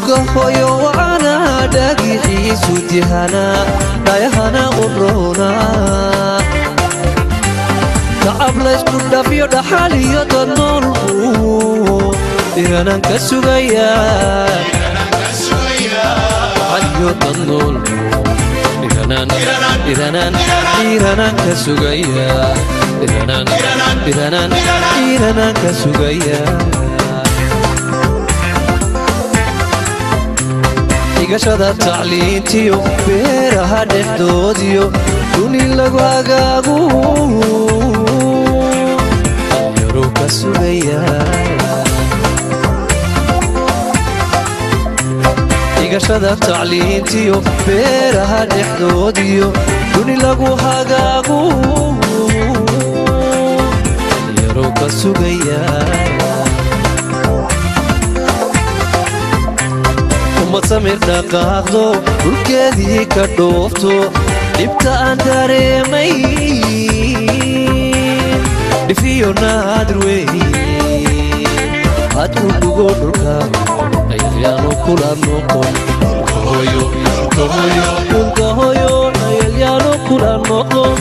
dhulgahoyo wacana dhagixiisu dihana dhayahana urona tacab laysku dhafyo dhaxal iyo dad noolku dhiganan ka sugaya dhaxal iyo dad noolku dhiganan dhiganan dhiiranan ka sugaya dhiganan dhiganan dhiiranan ka sugaya dhigashada tacliintiyo beeraha dhexdoodiyo duni lagu hagaagu dhalinyaro ka sugaya dhigashada tacliintiyo beeraha dhexdoodiyo duni lagu hagaagu dhalinyaro ka sugaya umad samir dhaqaaqdo dhulkeedii ka dhoofto dhibta aan dareemay dhifiyo naadir wey had u dhugo dhulka dhayalyaanu kula noqon dhulka hoyo dhayalyaanu kula noqon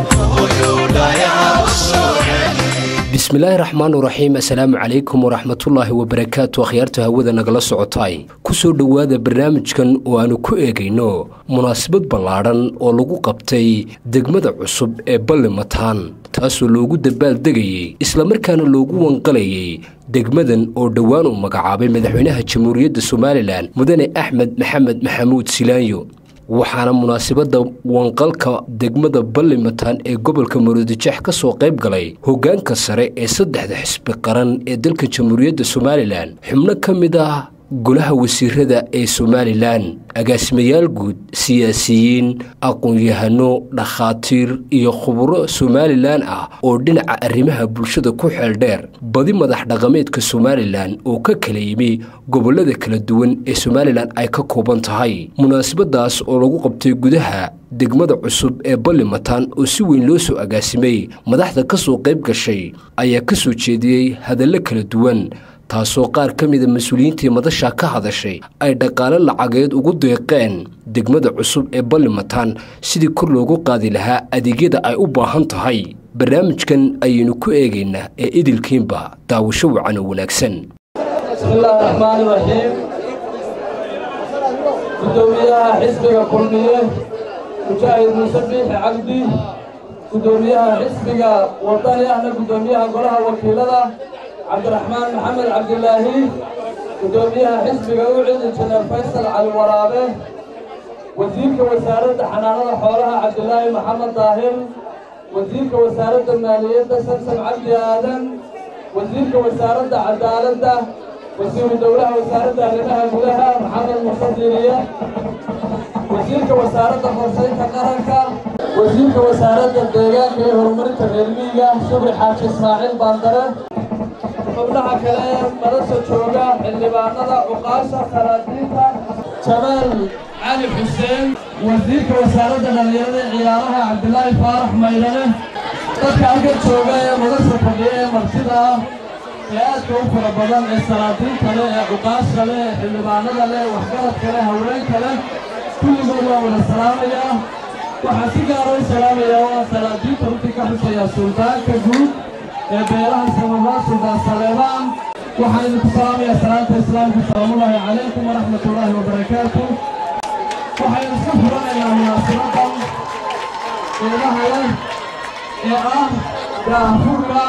bismillaahi raxmaan raxiim assalaamu calaykum waraxmatullaahi wabarakaatu akhyaarta hawada nagala socotaay ku soo dhowaada barnaamijkan oo aanu ku eegayno munaasabad ballaadhan oo lagu qabtay degmada cusub ee ballimataan taasoo loogu dabaaldegayey islamarkaana loogu wanqalayay degmadan oo dhowaan uu magacaabay madaxweynaha jamhuuriyadda somalilan mudane axmed maxamed maxamuud silaanyo waxaana munaasabadda wanqalka degmada ballimataan ee gobolka maroodijeex ka soo qayb galay hoggaanka sare ee saddexda xisbi qaran ee dalka jamhuuriyadda somalilan xubno ka mid ah golaha wasiirada ee somalilan agaasimayaal guud siyaasiyiin aqoon-yahano dhakhaatiir iyo khuburo somalilan ah oo dhinaca arrimaha bulshada ku xeeldheer badi madax dhaqameedka somalilan oo ka kala yimi gobollada kala duwan ee somalilan ay ka kooban tahay munaasabadaas oo lagu qabtay gudaha degmada cusub ee ballimataan oo si weyn loo soo agaasimay madaxda ka soo qayb gashay ayaa ka soo jeediyey hadallo kala duwan taasoo qaar ka mida mas-uuliyiintii madasha ka hadashay ay dhaqaale lacageed ugu deeqeen degmada cusub ee ballimataan sidii kor loogu qaadi lahaa adeegyada ay u baahan tahay barnaamijkan ayaynu ku eegaynaa ee idilkiinba daawasho wacan oo wanaagsan bismillaahi raxmaani raxiim gudoomiyaha xisbiga kulmiye mujaahid muuse biixi cabdi gudoomiyaha xisbiga wadani ahna gudoomiyaha golaha wakiilada cabdiraxmaan maxamed cabdilaahi gudoomiyaha xisbiga ucid injineer faysal cali waraabe wasiirka wasaaradda xanaanada xoolaha cabdilaahi maxamed daahir wasiirka wasaaradda maaliyadda samsam cabdi aadan wasiirka wasaaradda cadaaladda wasiiru dowlaha wasaaradda arrimaha gudaha maxamed muuse diiriye wasiirka wasaaradda qorshaynta qaranka wasiirka wasaaradda deegaanka iyo horumarinta reer miyiga shubri xaaji ismaaciil baandare xubnaha kale ee madasha jooga xildhibaanada cuqaasha kharaadiinta jamaal cali xuseen wasiirka wasaaradda dhallinyarada ee ciyaaraha cabdilaahi faarax maydane dadka halka jooga ee madasha fadhiya ee martida ah ee aadka u fara badan ee salaadiinta leh ee cuqaasha leh ee xildhibaanada leh waxgaradka leh haweenka leh kulligood waa wada salaamayaa waxaan si gaara u salaamayaa waa salaadiinta runtii ka xusayaa suldaanka guud ee beelaha samabaa suldaan saleebaan waxaan idinku salaamayaa salaanta islaamka salaamullaahi calaykum waraxmatullaahi wabarakaatu waxaynu isku furanaynaa munaasibadan qiimaha leh ee ah daahfurka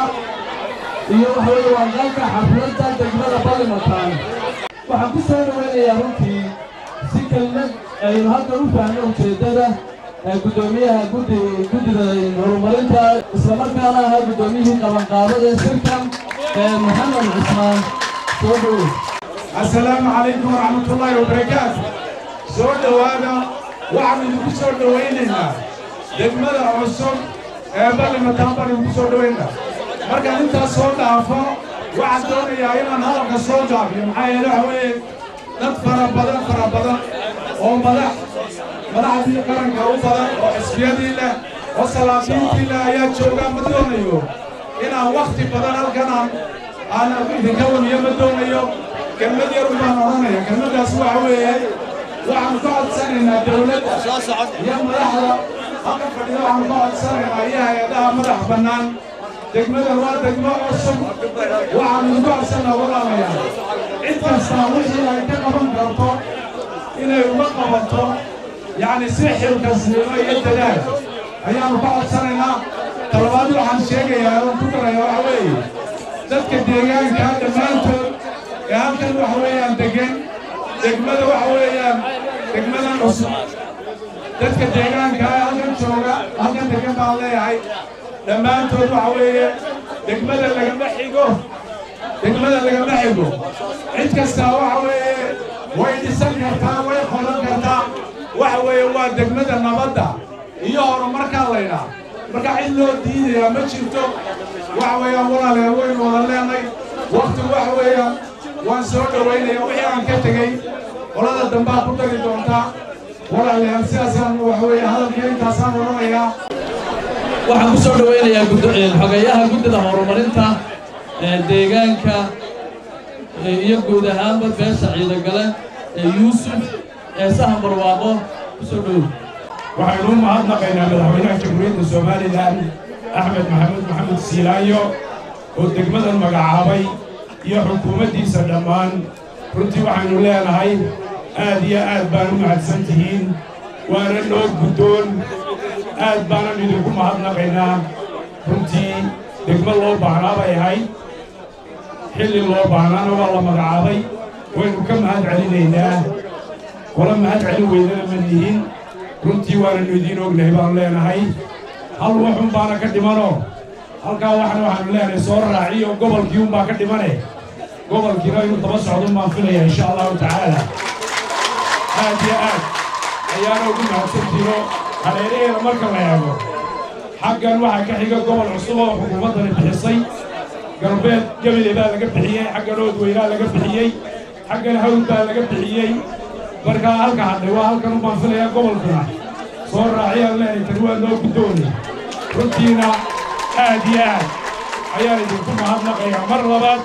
iyo waxa weeye waaqaalka xafladda degmada ballimataan waxaan ku soo dhawaynayaa runtii si kelmad aynu hadda u faahno ujeeddada gudoomiyaha gudi guddida horumarinta islamarkaana ahaa guddoomiyihii qabanqaabada ee sirkan maxamed cismaan soo dhowow assalaamu calaykum waraxmatullaahi wabarakaatu soo dhowaada waxaanu idinku soo dhowaynaynaa degmada cusub ee ballimataan baan idinku soo dhowaynaa markaan intaas soo dhaafo waxaan doonayaa inaan hadalka soo gaabiyo maxaa yeele waxa weeye dad fara badan fara badan oo madax madaxdii qaranka u badan oo xisbiyadii leh oo salaadiintii leh ayaa joogaa ma doonayo inaan wakhti badan halkan aan aan idinka waniyo ma doonayo kelmad yarun baan odhanaya kelmaddaas waxa weeye waxaanu ka codsanaynaa dowladda iyo madaxda halka fadhida waxaanu ka codsanaynaa iyo hay-adaha madax bannaan degmadan waa degmo cusub waxaanu idinku codsanaa walaalayaal cid kastaa wixii ay ka qaban karto inay uga qabato yacni si xilkasnimo iyo dadaal ayaanu ka codsanaynaa talabaad waxaan sheegayaa oon ku daraya waxa weeye dadka deegaanka dhammaantood ee halkan waxa weeyaan degan degmada waxa weeyaan degmadan cusub dadka deegaanka ee halkan jooga halkan degan baan leeyahay dhammaantood waxa weeye degmada lagama xigo degmada lagama xigo cid kastaa waxa weeye way dhisan kartaa way qodan kartaa waxa weeye waa degmada nabadda iyo horumarkaa laydhaa marka cid loo diidayaa ma jirto waxa weeyaan walaalayaal waynu wada leenay waktigu waxa weeyaan waan soo dhowaynaya wixii aan ka tegey qolada dambaa ku dari doontaa walaalayaal sidaasaan waxa weeye hadalkii intaasaan odhanayaa waxaan ku soo dhowaynayaa xogeeyaha guddida horumarinta ee deegaanka iyo guud ahaanba beesha ciidagale ee yuusuf ee sahan barwaaqo ku soo dhowow waxaynu u mahadnaqaynaa madaxweynaha jamhuuriyadda somalilan axmed maxamed maxamed siilaayo oo degmadan magacaabay iyo xukuumaddiisa dhammaan runtii waxaynu leenahay aad iyo aad baan u mahadsan tihiin waana noo guddoon aad baanan idinku mahadnaqaynaa runtii degmo loo baahnaa bay ahayd xilli loo baahnaana waa la magacaabay waynu ka mahad celinaynaa kola mahad celin weynana ma nihin runtii waananu idiin ognahay baanu leenahay hal waxun baana ka dhimanoo halkaa waxna waxaanu leenahay soo raaciyo gobolkii unbaa ka dhimane gobolkiina inuu daba socdun baan filaya insha allahu tacaala aad iyo aad ayaana ugu mahadsantiino hareeraheeda marka la eego xaggan waxaa ka xiga gobol cusub oo xukuumaddani bixisay galbeed gebele baa laga bixiyey xaggan oodweynaa laga bixiyey xaggan hawl baa laga bixiyey markaa halka hadhay waa halkan ubaan filayaa gobolkuna soo raaciyaan leenay tani waa noo guddoonay runtiina aad iyo aad ayaan idinku mahadnaqayaa mar labaad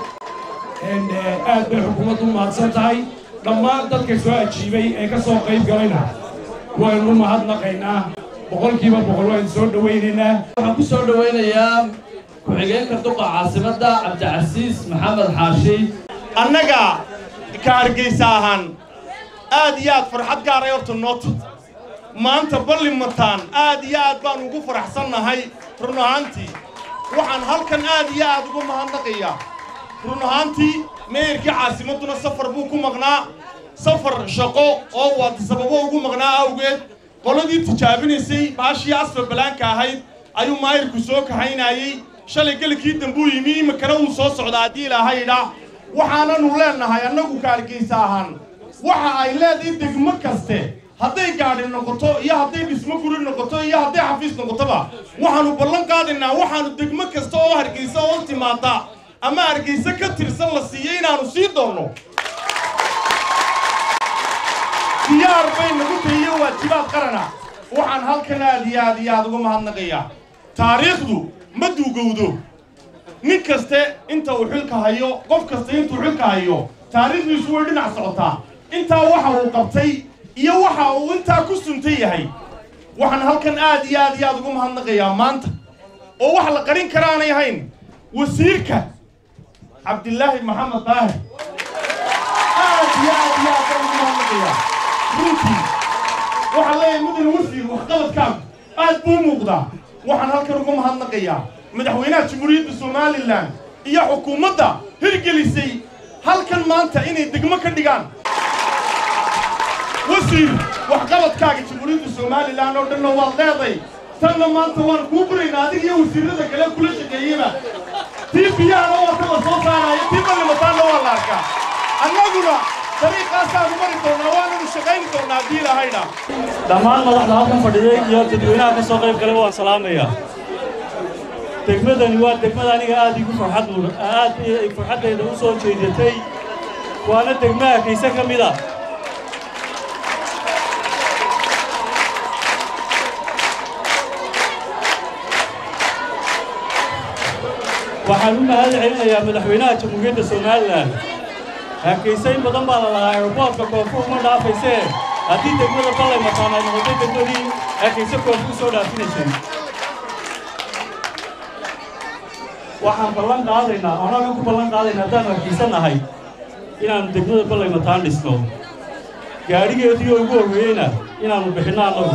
aad bay xukuumaddu u mahadsan tahay dhammaan dadka soo ajiibay ee ka soo qayb galayna waynu u mahadnaqaynaa boqolkiiba boqol waynu soo dhowaynaynaa waxaan ku soo dhowaynayaa ku-xigeenka duqa caasimadda cabdicasiis maxamed xaashi annaga ka hargaysa ahaan aad iyo aad farxad gaaray horta noota maanta ballimataan aad iyo aad baan ugu faraxsannahay run ahaantii waxaan halkan aad iyo aad ugu mahadnaqayaa run ahaantii meeyarkii caasimadduna safar buu ku maqnaa safar shaqo oo waata sababo ugu maqnaa awgeed qoladii tijaabinaysay baashii asfa balaanka ahayd ayuu maayirku soo kaxaynayey shalay gelikii dambuu yimi iminkana wuu soo socdaa haddii ilaahayidha waxaananu leennahay annagu ka hargaysa ahaan waxa ay leedahay degmo kaste hadday gaadhi noqoto iyo hadday dhismo guri noqoto iyo hadday xafiis noqotoba waxaannu ballan qaadaynaa waxaannu degmo kasta oo hargaysa oo timaada ama hargayse ka tirsan la siiyo inaannu sii doonno diyaar bay nagu tahiyo waajibaad qarana waxaan halkan aad iyo aad iyo aad uga mahadnaqayaa taariikhdu ma duugowdo nin kaste inta uu xilka hayo qof kasta intuu xilka hayo taariikhdiisu way dhinac socotaa intaa waxa uu qabtay iyo waxa uu intaa ku suntan yahay waxaan halkan aad iyo aad iyo aad uga mahadnaqayaa maanta oo wax la qarin karaanay ahayn wasiirka cabdilaahi maxamed daahir aad iyo aad iyo aad baan ugu mahadnaqayaa runtii waxaan leeyahay mudane wasiir waxqabadkaagu aad buu muuqdaa waxaan halkan uga mahadnaqayaa madaxweynaha jamhuuriyadda somalilan iyo xukuumadda hirgelisay halkan maanta inay degmo ka dhigaan wasiir waxqabadkaaga jamhuuriyadda somalilan oo dhanna waad leeday tanna maanta waan kuu buraynaa adiga iyo wasiirrada kale kula shaqeeyeyba tii biyahana waata la soo saaraayo tii ballimataanna waa la arkaa annaguna dariiqaasaanu mari doonnaa waananu shaqayni doonnaa haddii ilaahayna dhammaan madaxda halkan fadhiday iyo dadweynaha ka soo qayb galay waan salaamayaa degmadani waa degmada aniga aad igu farxad mud aad farxaddayda u soo jeedatay waana degmaha kayse ka mid a waxaan u mahad celinayaa madaxweynaha jamhuuriyadda somalilan hargaysa in badan baa la lahaa airboortka koonfur uma dhaafaysee haddii degmada ballay mataan ay noqotay degmadii hargaysa koonfur soo dhaafinaysay waxaan ballan qaadaynaa annaga ku ballan qaadaynaa haddaan hargaysa nahay inaannu degmada ballay mataan dhisno gaadhigeedii oo ugu horreeyeyna inaannu bixinno annagu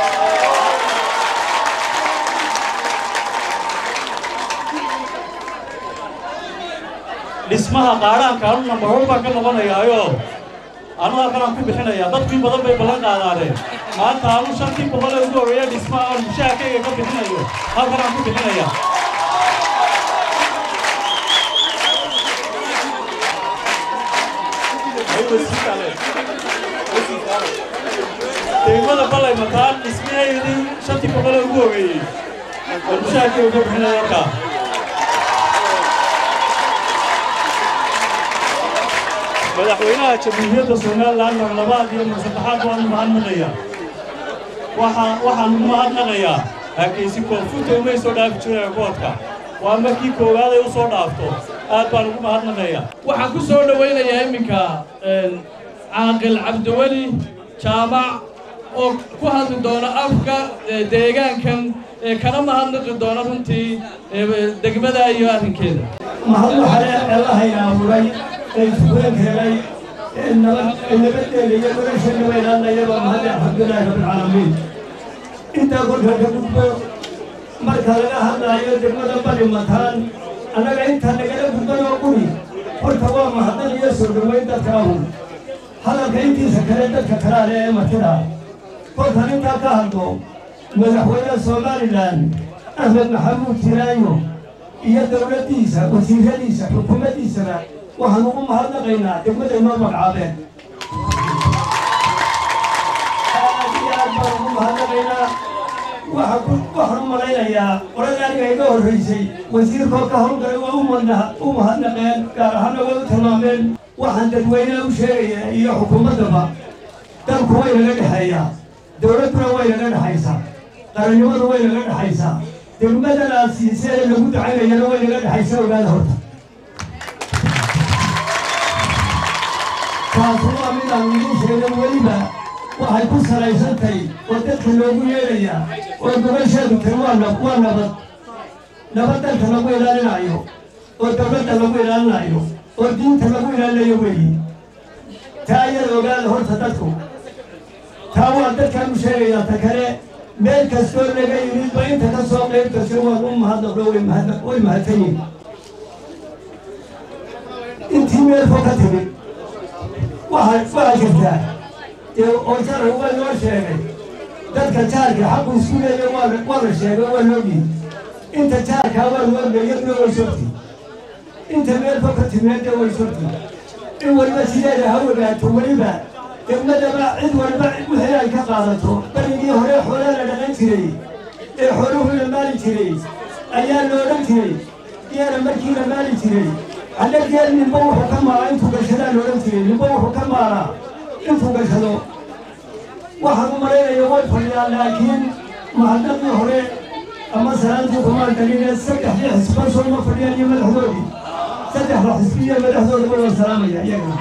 dhismaha qaadhaanka anu nambarhor baan ka noqonayaayo anu halkanaan ku bixinayaa dadkii badan bay ballan qaadaaneen maanta anu shantii boqol ee ugu horreeya dhismaha aan mushaharkayga ka bixinayo halkanaan ku bixinayaa degmada ballay mataan dhismaheedii shantii boqol ee ugu horreeyey aan mushaharkayga ka bixinaya halkaa madaxweynaha jamhuuriyadda somalilan mar labaad iyo mar saddexaad waanu mahadnaqayaa waxaa waxaan ugu mahadnaqayaa hargaysi koonfurta umay soo dhaafi jiray airboodka waa markii koowaad ay u soo dhaafto aad baan ugu mahadnaqayaa waxaan ku soo dhowaynayaa iminka caaqil cabdiweli jaamac oo ku hadli doona afka deegaankan ee kana mahadnaqi doona runtii degmada iyo arrinkeeda mahad waxaa allahayna abuuray ee iskuulan keenay ee nabaddeeda iyo nolosheena weynaanayaba mahad alxamdulilaahi rabbilcaalamiin intaa kolka ka gudbo marka laga hadlaayo degmada bali mataan annaga intaa nagala gudban oo quri horta waa mahadnaq iyo soo dhoweyn dadka ahu hadalka intiisa kale dadka kalaale ee matida kolkan intaa ka hadlo madaxweynaha somalilan axmed maxamuud tiraayo iyo dowladdiisa wasiiradiisa xukuumaddiisaba waxaan ugu mahadnaqaynaa degmada inoo magacaabeen aad iyo aad baan ugu mahadnaqaynaa waxaan u malaynayaa qolada aniga iga horraysay wasiirkoo ka howlgalay waa u mahadnaqeen gaar ahaanna way u tilmaameen waxaan dadweynaha u sheegayaa iyo xukuumaddaba dalku way naga dhexeeyaa dowladduna way naga dhexaysaa qarannimadu way naga dhexaysaa degmadana siisee lagu dacaynayana way naga dhexaysa ogaada horta taasu waa midaan idiin sheegan weliba waxay ku salaysantay oo dadka loogu yeedhayaa oo gobasheedu tiri waa waa nabad nabad dalka lagu ilaalinaayo oo dowladda lagu ilaalinayo oo diinta lagu ilaalinayo weeyi taa ayada ogaada horta dadku taa waa dadkaan u sheegayaa ta kale meel kastoo laga yimidba inta ka soo qayb gasho waan u mahadnaqdo way mahadsan yihin intii meel fog ka timid waxaa jirtaa oo jarar waa loo sheegay dadka jaarka xaqu isku leeya waa la sheegay waa loogiyi inta jaarkaa waa loo leeyadna way sogti inta meel fog ka timeedna way sogti in waliba sideeda ha ogaato weliba degmadaba cid waliba wixii ay ka qaadato berigii hore xoolaa la dhaqan jiray ee xooluhu la maali jiray ayaa la odhan jiray geela markii la maali jiray hadda geel ninba wuxuu ka maalaa intuu gashadaa la odhan jiray ninba wuxuu ka maalaa intuu gashado waxaan u malaynaya way fadhiyaan laakiin mahadnaqii hore ama salaantii kumaan daline saddexdii xisba soo ma fadhiyaan iyo madaxdoodii saddexda xisbi iyo madaxdooda way salaamaya iyagana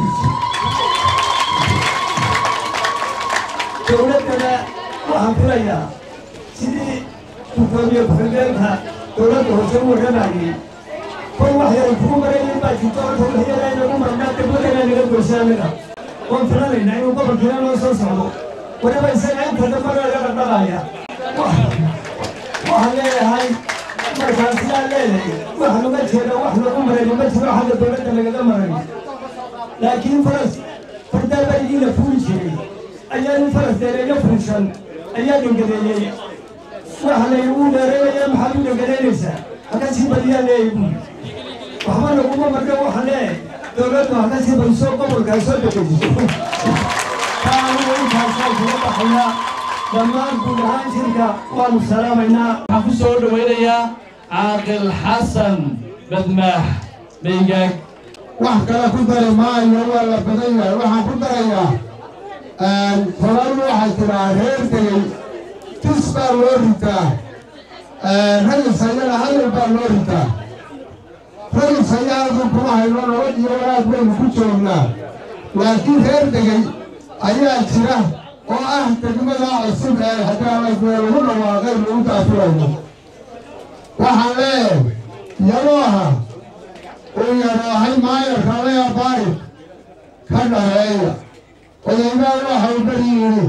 dowladdana waxaan filayaa sidii gudoomiye ku-xigeenka dowladda hoose u warramayay kol wax yar kugu marayin baa jirto horta wax yar aynagu marnaa degmadana naga goysa anaga oon filanaynaa inuu gobolkiina noo soo socdo weliba isaga inta dambana laga dhaqdhaqaaya waxaan leeyahay markaan sidaa leeyahay wax laga jeeda wax lagu maray ma jiro xagga dowladda lagaga maray laakiin faras fardaa berigiina fuuli jiray ayaa nin faras deereeyo fuushan ayaa dhangadeeyey waxa la uu dheereynaya maxaad u dhangadaynaysaa haka sii badiyaa leeyahay buuli waxba laguma marka waxa leeyahay dowladdu haka sii badiso gobolkaa soo degejiso taanu intaasaan kula baxayaa dhammaan guud ahaan shirka waanu salaamaynaa waxaan ku soo dhowaynayaa caaqil xasan badmaax maygaag wax kale ku dari maayo waa la badan yahay waxaan ku darayaa toladu waxay tiraa reer tegey tis baa loo ritaa ragis ayana hadal baa loo ritaa raysayaadu kuma hayno nabad iyo wanaag baynu ku joognaa laakiin reer degay ayaa jira oo ah degmada cusub ee hadaalasmee lagu dhawaaqay lagu daafurayno waxaan leeyahay yabooha uu yaraahay maayarka laya baari ka dhaheeya odaymaa waxau beri yidhi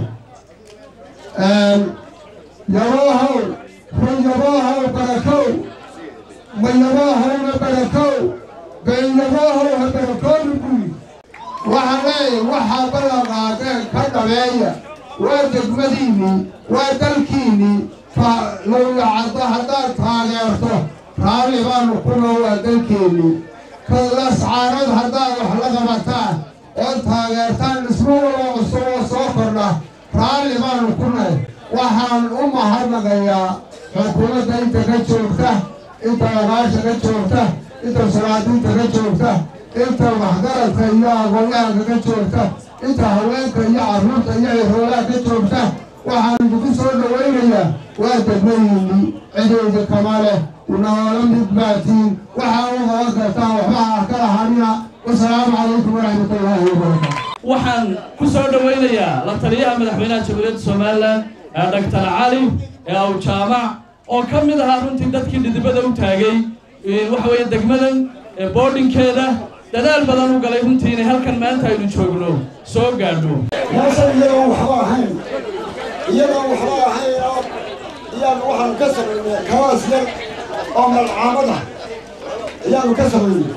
yaboohow run yaboohow barakow ma yaboohowna barakow been yaboohow ha barakoobi buyi waxaan leeyahay waxaa ballan qaadeen ka dhabeeya waa degmadiinnii waa dalkiinnii lowlacaddo haddaad taageerto raalli baanu ku noo waa dalkeennii kalascaanood haddaad wax la qabataan ood taageertaan dhismo waloo cusub oo soo kordha raalli baanu ku nahay waxaan u mahadnaqayaa xukuumadda inta ka joogta inta ogaasha ka joogta inta suraadiinta ka joogta inta waxgaradka iyo aqoonyahanka ka joogta inta haweenka iyo carruurta iyo ciroolaha ka joogta waxaan idinku soo dhowaynayaa waa degmadiinni cidayda kama leh noola mid baatiin waxaa u qaban kartaan waxba ha ka lahanina wasalaamu calaykum waraxmatullaahi wabarakaatu waxaan ku soo dhowaynayaa la taliyaha madaxweynaha jamhuuriyadda somalilan ee doctor cali ee aw jaamac oo ka mid ahaa runtii dadkii dhidibada u taagay waxa weeye degmadan boodhinkeeda dadaal badan u galay runtii inay halkan maanta aynu joogno soo gaadho meeshan iyadoon waxba ahayn iyadoon waxba ahayn oo iyaan waxaanu ka samaynay kawaas yar oo malcaamada ayaanu ka samaynay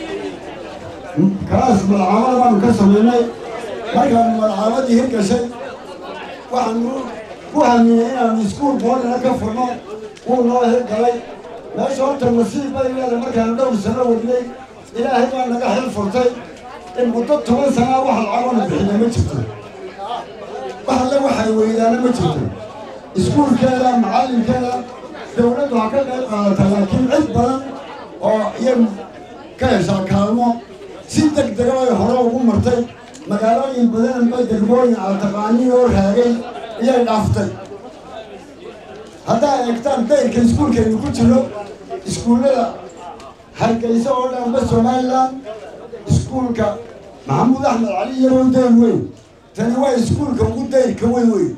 kawaas malcaamada baanu ka samaynay markaanu malcaamadii hirgashay waxaanu ku haminay inaanu iskuul boodhina ka furno wuu noo hirgalay meesha horta nasiib bay leedahay markaanu dhowr sano wadnay ilaahay baa naga xil furtay in muddo toban sanaa wax lacagona bixina ma jirto wax alle waxay weydaana ma jirto iskuulkeeda macallinkeeda dawladdu ha ka qayb qaadata laakiin cid badan oo iyagu ka heshaa kaalmo si deg dega bay hore ugu martay magaalooyin badan bay degmooyin altaqaaniin oo raagay iyay dhaaftay haddaa eegtaan dayrka iskuulkeenu ku jiro iskuullada hargeysa oo dhanba somalilan iskuulka maxamuud axmed cali iyagoo dayr weyn tani waa iskuulka ugu dayrka weyn weyn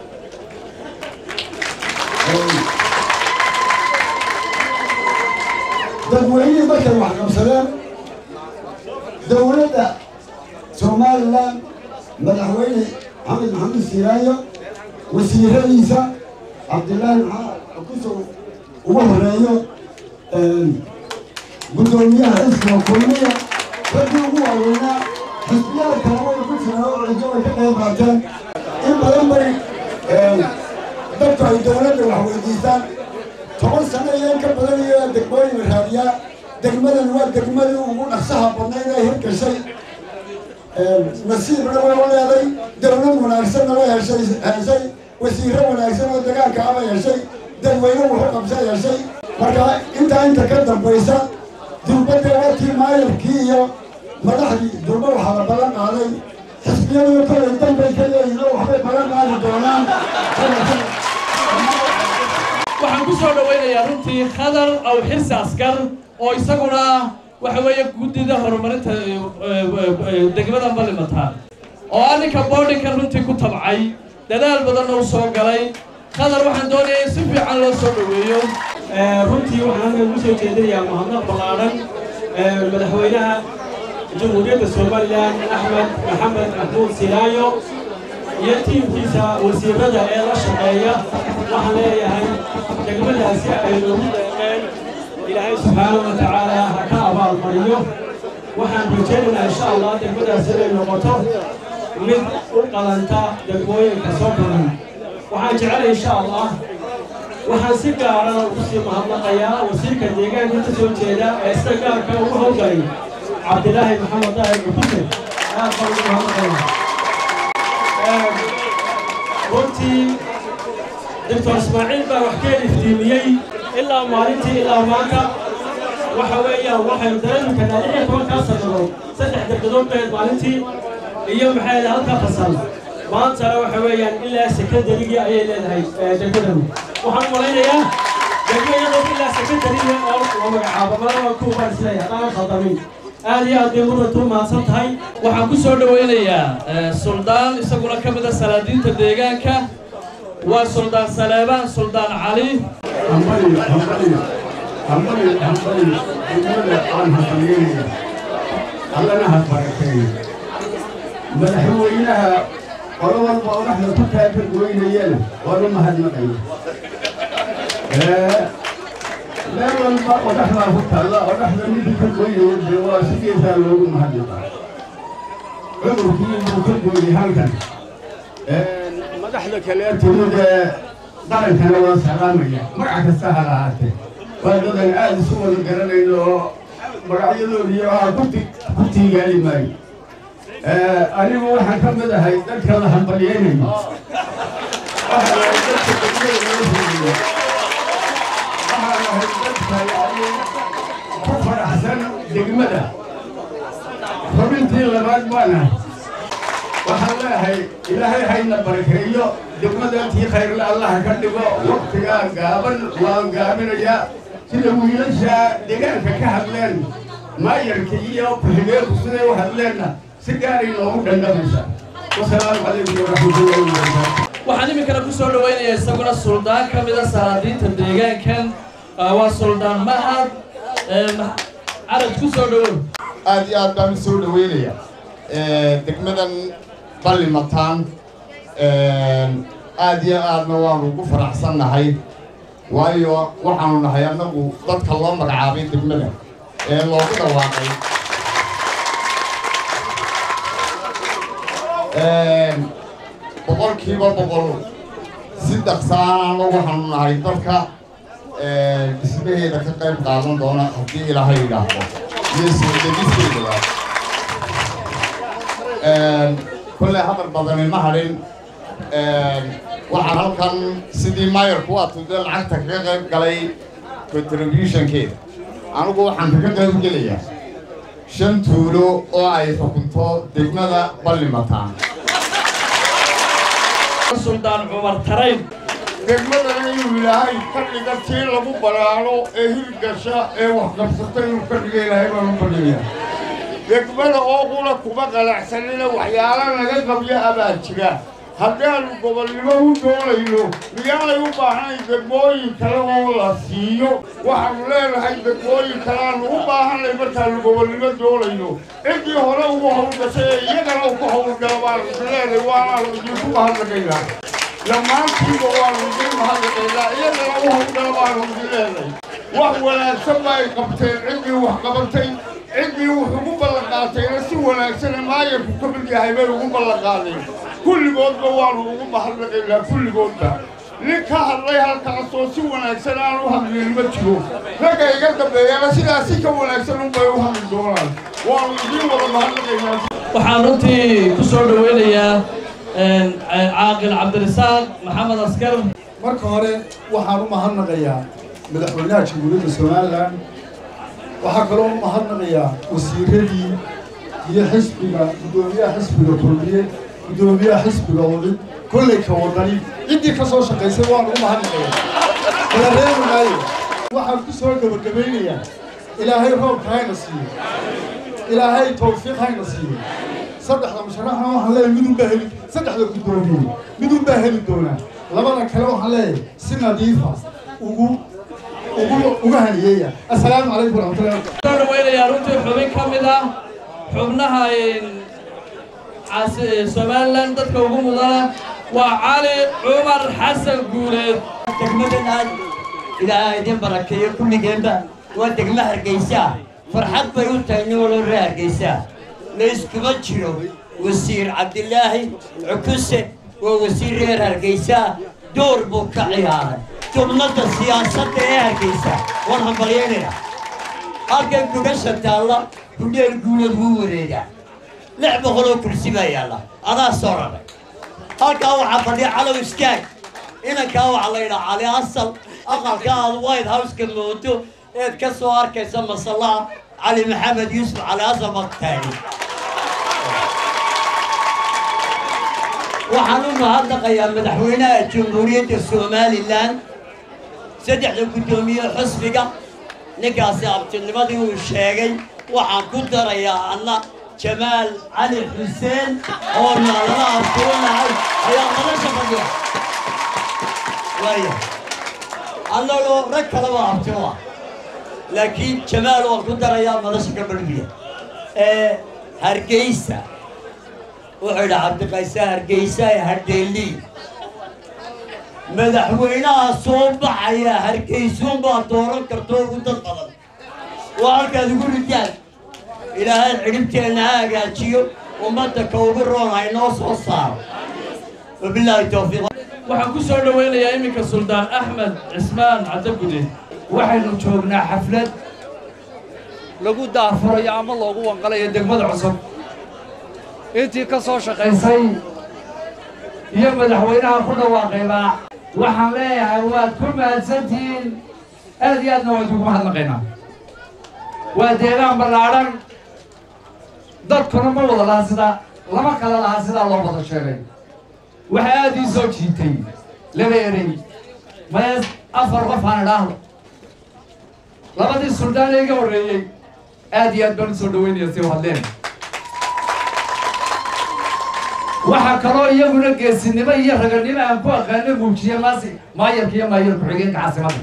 dadweynihii markay wax qabsadeen dowladda somalilan madaxweyne maxamed maxamed siiraayo wasiiradiisa cabdillaahi maxaa kusoo ugu horeeyo guddoomiyaha xisbiga kulmiya raggii ugu waaweynaa xisbiyaha kale way ku jiraan oo cijo way ka qayb qaateen in badan bay dadku ay dowladda wax weydiistaan toban sano iyo in ka badan iyo degmooyin raadiyaa degmadan waa degmadii ugu dhaqsaha badnayd ee hirgashay nasiibna way u leeday dowlad wanaagsanna way heshay heshay wasiiro wanaagsan oo dagaalka aba heshay dadweyne wuxuu qabsa heshay marka intaa inta ka dambaysa dulbadda warkii maayarkii iyo madaxdii dulba waxaa la ballan qaaday xisbiyadu kolay danbay ka leeyihin oo waxbay ballan qaadi doonaan waxaan ku soo dhowaynayaa runtii khadar aw xirsi askar oo isaguna waxa weeye guddida horumarinta degmada malimataan oo ah ninka boodhinka runtii ku tabcay dadaal badanna u soo galay khadar waxaan doonayaa in si fiican loo soo dhoweeyo runtii waxaan ugu soo jeedinayaa mahadnaq ballaadhan madaxweynaha jamhuuriyadda somalilan axmed maxamed maxmuud silaayo iyo tiimkiisa wasiirada ee la shaqeeya waxaan leeyahay degmadaasi ay noogu deeqeen ilaahay subxaanahu wa tacaala ha ka abaalmariyo waxaan rajaynaynaa insha allah degmadaasi inay noqoto mid u qalanta degmooyinka soo badan waxaan jecelay insha allah waxaan si gaara ugu sii mahadnaqayaa wasiirka deegaanka ka soo jeeda ee sida gaarka ugu howlgalay cabdilaahi maxamed daahir bukuse aad baan ugu mahadnaqayaa runtii doctor ismaaciil baa wax ka iftiimiyey ilaa maalintii ilaa maanta waxa weeyaan waxaynu dareemi karnaa lix iyo tobankaa sannadood saddex degadood baheed maalintii iyo maxay leedahay halka fasal maantana waxa weeyaan ilaa sekondarigii ayay leedahay degmadanu waxaan malaynayaa degmo iyadoo ilaa sekretariya oo la magacaabo malaba kuubaan isleeyahay haddaan khaldamayn aad iyo aad bay mudanta u mahadsan tahay waxaan ku soo dhowaynayaa suldaan isaguna ka mid a salaadiinta deegaanka waa suldaan saleebaan suldaan cali hambali hambali hambali hambali degmada aan hasameynaya allana ha barakeeyo madaxweynaha qolo walba oo dhexda ku taaka goynayana waanu mahadnaqaya meel walba oo dhexdaa ku taalla oo dhexda ninkii ka goynaya dee waa sidiisaa loogu mahadnaqa cudurkii buu ka gooyay halkan madaxda kale timid ee qarankana waa salaamaya magac kasta ha lahaatee waa dadan aad isu wada garanayno oo magacyadoodii waa ku tiigaali maayo anigu waxaan ka mid ahay dadka la hambalyaynayo waxaan ahay dadka degmada loo fuliyo waxaan ahay dadka yani ku faraxsan degmada xubintii labaad baan ahay waxaan leeyahay ilaahay hayna barakeeyo degmadaantii khayrle allaha ka dhigo waktigaa gaaban waan gaabinayaa sida wiilasha deegaanka ka hadleen maayarka iyo ku-xigeenku siday u hadleenna si gaaray noogu dhandhamaysaa wasalaamu calaykum waraxmatullahi wabarakaatu waxaan iminkana ku soo dhowaynayaa isaguna suldaan ka mid a salaadiinta deegaankan waa suldaan mahad caraj ku soo dhowow aad iyo aad baan u soo dhaweynaya degmadan ballimataan aad iyo aadna waanu ugu faraxsannahay waayo waxaanu nahay annagu dadka loo magacaabay degmada ee loogu dhawaaqay boqolkiiba boqol si dhaqsaanaana waxaanu nahay dadka dhismaheeda ka qayb qaadan doona haddii ilaahay idhaahdo iyo soo degisteedaba kolley hadal badani ma hadhin waxaan halkan sidii maayarku waa tude lacagta kaga qayb galay contributionkeeda anigu waxaan kaga qayb gelayaa shan tuulo oo ay xukunto degmada ballimataan suldaan cumar tarayn degmadana inuu ilaahay ka dhiga tii lagu balaalo ee hirgasha ee waxqabsata inuu ka dhiga ilaahay baan u badinaya degmada oo qula kuma qalacsanina waxyaala naga qabyo abaa jira haddaannu gobolnimo u doonayno miyaanay u baahnayn degmooyin kale oo la siiyo waxaannu leenahay degmooyin kaleaannu u baahanay markaannu gobolnimo doonayno ciddii hore ugu hawlgashay ee iyagana uku hawlgala baanu isleenay waanaanu idinku mahadnaqaynaa dhammaantiiba waanu idin mahadnaqaynaa iyagana u hawlgala baanu idin leenay wax wanaagsan ba ay qabteen ciddii wax qabatay ciddii wuxuu ugu ballanqaatayna si wanaagsana maayarku ka mid yahay bay ugu ballanqaadeen kulligoodba waanu ugu mahadnaqaynaa kulligoodba nin ka hadlay halkaasoo si wanaagsan aan u hadlin ma jiro ragga iga dambeeyana sidaas si ka wanaagsan unbay u hadli doonaan waanu idiin wada mahadnaqaynaa waxaan runtii ku soo dhowaynayaa caaqil cabdirasaaq maxamed askar marka hore waxaan u mahadnaqayaa madaxweynaha jamhuuriyadda somalilan waxaa kaloo u mahadnaqayaa wasiiradii iyo xisbiga guddoomiyaha xisbiga kulmiye guddoomiyaha xisbiga wadid kolley ka wadani ciddii ka soo shaqaysay waan ugu mahadnaqayaa kala reebi maayo waxaan ku soo gebagabaynayaa ilaahay roobka hayna siiyo ilaahay tawfiiq hayna siiyo saddexda musharaxna waxaan leeyahay midun baa heli saddexda guddoomiye midun baa heli doonaa labada kale waxaan leeyahay si nadiifa ugu ugu uga haniyeeya assalaamu calaykum waraxmatullahi soo dhawaynayaa runtii xubin ka mid ah xubnaha somalilan dadka ugu mudana waa cali cumar xasan guuleed degmadan aad ilaaha idin barakeeyo kulligeenba waa degmo hargeysa farxad bay u tahay nin waloo ree hargeysa layskuma jiro wasiir cabdilaahi cukuse waa wasiir reer hargeysa door buu ka ciyaaray jubnadda siyaasadda ee hargeysa waan hambalyaynaya halkan gugasha taalla gudheel guulood wuu wareegaa lix boqoloo kursi baa yaalla adaa soo raray halkaa waxaa fadhiya calow iskaag inankaa waxaa la yidhaa cali asal aqalka aad white houseka moodo eed ka soo arkaysa masallaha cali maxamed yuusuf cali asal baktaani waxaan u mahadnaqayaa madaxweynaha jamhuuriyadda somalilan saddexda guddoomiye xusbiga ninkaasi abtinimadii uu sheegay waxaan ku darayaa anna jamaal cali xuseen oo naalala abtuunahay ayaa madasha fadhiya waaya annagoo rag kaleba abtino ah laakiin jamaal waan ku darayaa madasha ka badhbiya ee hargeysa wuxuu yidhi cabdiqayse hargeysa ee hardheelii madaxweynaha soo baxaya hargeysuunbaa dooran karto ugu dad badan waa halkaad ugu ridaan ilaahay xidhibteenna ha hagaajiyo ummadda ka ugu roon haynoo soo saaro wabilaahi towfiiq waxaan ku soo dhowaynayaa iminka suldaan axmed cismaan caddagude waxaynu joognaa xaflad lagu daafurayo ama loogu wanqalayo degmada cusub intii ka soo shaqaysay iyo madaxweynaha ku dhawaaqaybaa waxaan leeyahay waad ku mahadsantihiin aad iyo aadna waan kugu mahadnaqaynaa waa deegaan ballaadhan dadkuna ma wada laha sidaa lama kala laha sidaa loo wada sheegay waxaa aad ii soo jiitay laba erey mayees afar qof aan idhaahdo labadii suldaan ee iga horreeyey aad iyo aad baan u soo dhaweynaya si hadleen waxaa kaloo iyaguna geesinimo iyo raganimo aan ku aqaano muujiye maasi maayarka iyo maayar ku-xigeenka caasimada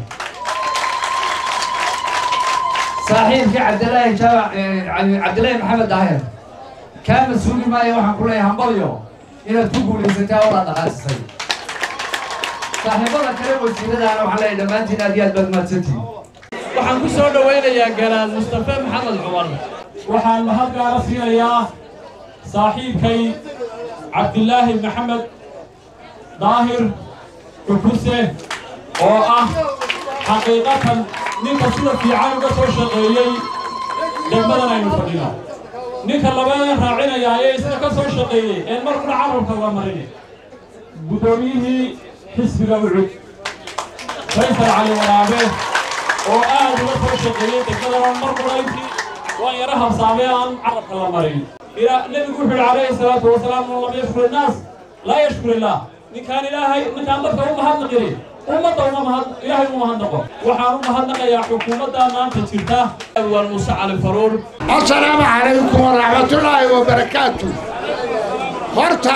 saaxiibkii cabdilaahi jaamac cabdilaahi maxamed daahir kaama sugi maayo waxaan ku leeyahay hambalyo inaad ku guulaysatay oo la dhaqaajisay saaxiibada kale wasiiradaana waxaan leeyahay dhammaantiin aad iyo aad baad mahadsantihin waxaan ku soo dhowaynayaa garaad mustafe maxamed cumar waxaan mahad gaara siinayaa saaxiibkay cabdilaahi maxamed daahir cukuse oo ah xaqiiqatan ninka sida fiican uga soo shaqeeyey degmadan aynu fadhino ninka labadan raacinaya ayay isna ka soo shaqeeyey ee markuna carabka waa marin guddoomiyihii xisbiga ucud faysal cali waraabe oo aad uga soo shaqeeyey degmadan markuna intii waan yara habsaamee aan carabka la marin nebigu wuxuu yidhi calayhi salaatu wasalaam man lam yashkur innaas laa yashkur illaah ninkaan ilaahay ninkaan dadka u mahadnaqini ummadda uma mahad ilaahay uma mahadnaqo waxaan u mahadnaqayaa xukuumadda maanta jirta awal muuse cali faruur asalaamu calaykum waraxmatullaahi wabarakaatu horta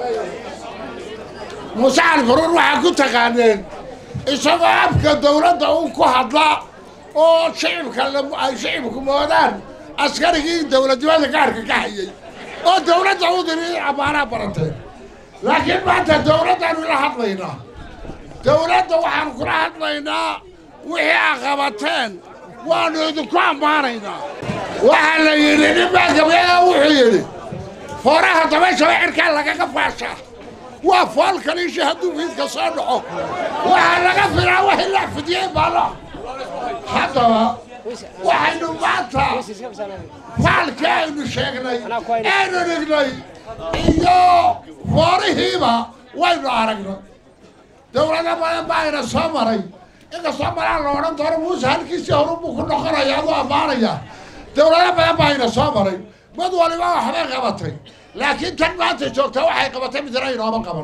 muuse cali faruur waxaa ku taqaaneen isagoo afka dawladda uu ku hadla oo shicibka ay shicibku moodaan askarigii dawladnimada gaarka ka hayay oo dawladda u diri ammaanaa baranteen laakiin maanta dawladdaanu la hadlaynaa dawladda waxaan kula hadlaynaa wixii a qabateen waannu idinku ammaanaynaa waxaa la yidhi ninbaa gabeeya wuxuu yidhi fooraha dabayshaba cirkaa lagaga faashaa waa fool kaliishi hadduu fiidka soo dhaco waxaa laga filaa wax ilaa fidiyey baalo haddaba waxaynu maanta faalkii aynu sheegnay aynu dhignay iyo foorihiiba waynu aragnay dawlado badan baa ayna soo maray inkastoo malaan la odhan doono muuse halkiisii horubuu ku noqonaya aduu ammaanaya dawlado badan baa ayna soo maray mid waliba waxbay qabatay laakiin tan maanta joogta waxay qabatay midna inooma qaban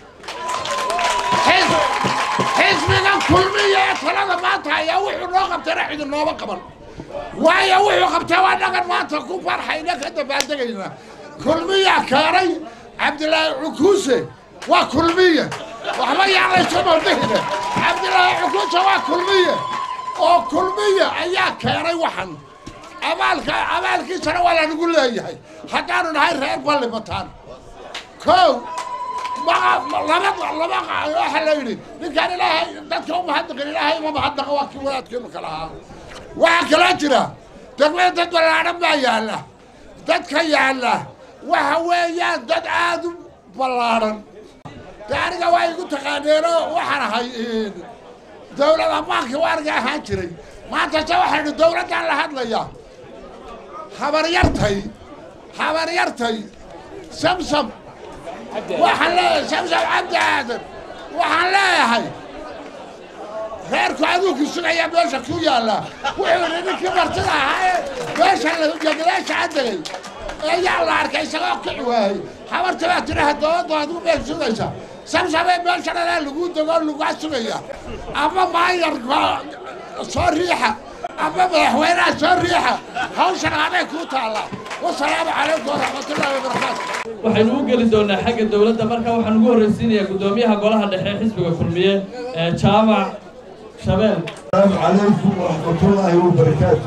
xisbiga kulmiya ee talada maanta ayaa wuxuu noo qabtayna cidi nooma qaban waayo wuxuu qabtay waa dhagan maanta ku farxayna ka dabaaldegayna kulmiya keenay cabdilaahi cukuuse waa kulmiye waxba yaan laysu maldihine cabdilaahi cukuuse waa kulmiye oo kulmiye ayaa keenay waxan abaalka abaalkiisana waa lanagu leeyahay haddaanu nahay reer ballimataan kow laba laba waxa la yidhi ninkaan ilaahay dadka u mahadnaqin ilaahay uma mahadnaqa waa kii wadaadkeenu kala ahaa waxaa kaloo jira degmada dad ballaadhan baa yaalla dadka yaalla waxa weeyaan dad aad u ballaadhan de aniga waa igu taqaaneenoo waxaan ahay dawlad ammaanka waaniga ahaan jiray maanta se waxaynu dawladdaan la hadlayaa habaryartay habaryartay samsam waxaan leeyahay samsam cabdi aadan waxaan leeyahay reerku aduunkii sugaya meesha ku yaalla wuxuu yidhi ninkii martida ahaa ee meesha jagadaasha cadegay ayaa la arkay isagoo kici waayey habarta baa tiraha dowladdu adigu bay sugaysaa sabsabee meeshananaa lagu dego lagaa sugaya ama maayar soo riixa ama madaxweynaha soo riixa hawshan aday kuu taallaa wasalaamu calaykum waraxmatullaahi wabarakaatu waxaynu u geli doonaa xagga dowladda marka waxaan ugu horraysiinayaa guddoomiyaha golaha dhexe ee xisbiga kulmiye ee jaamac shabeel السلام عليكم ورحمة الله وبركاته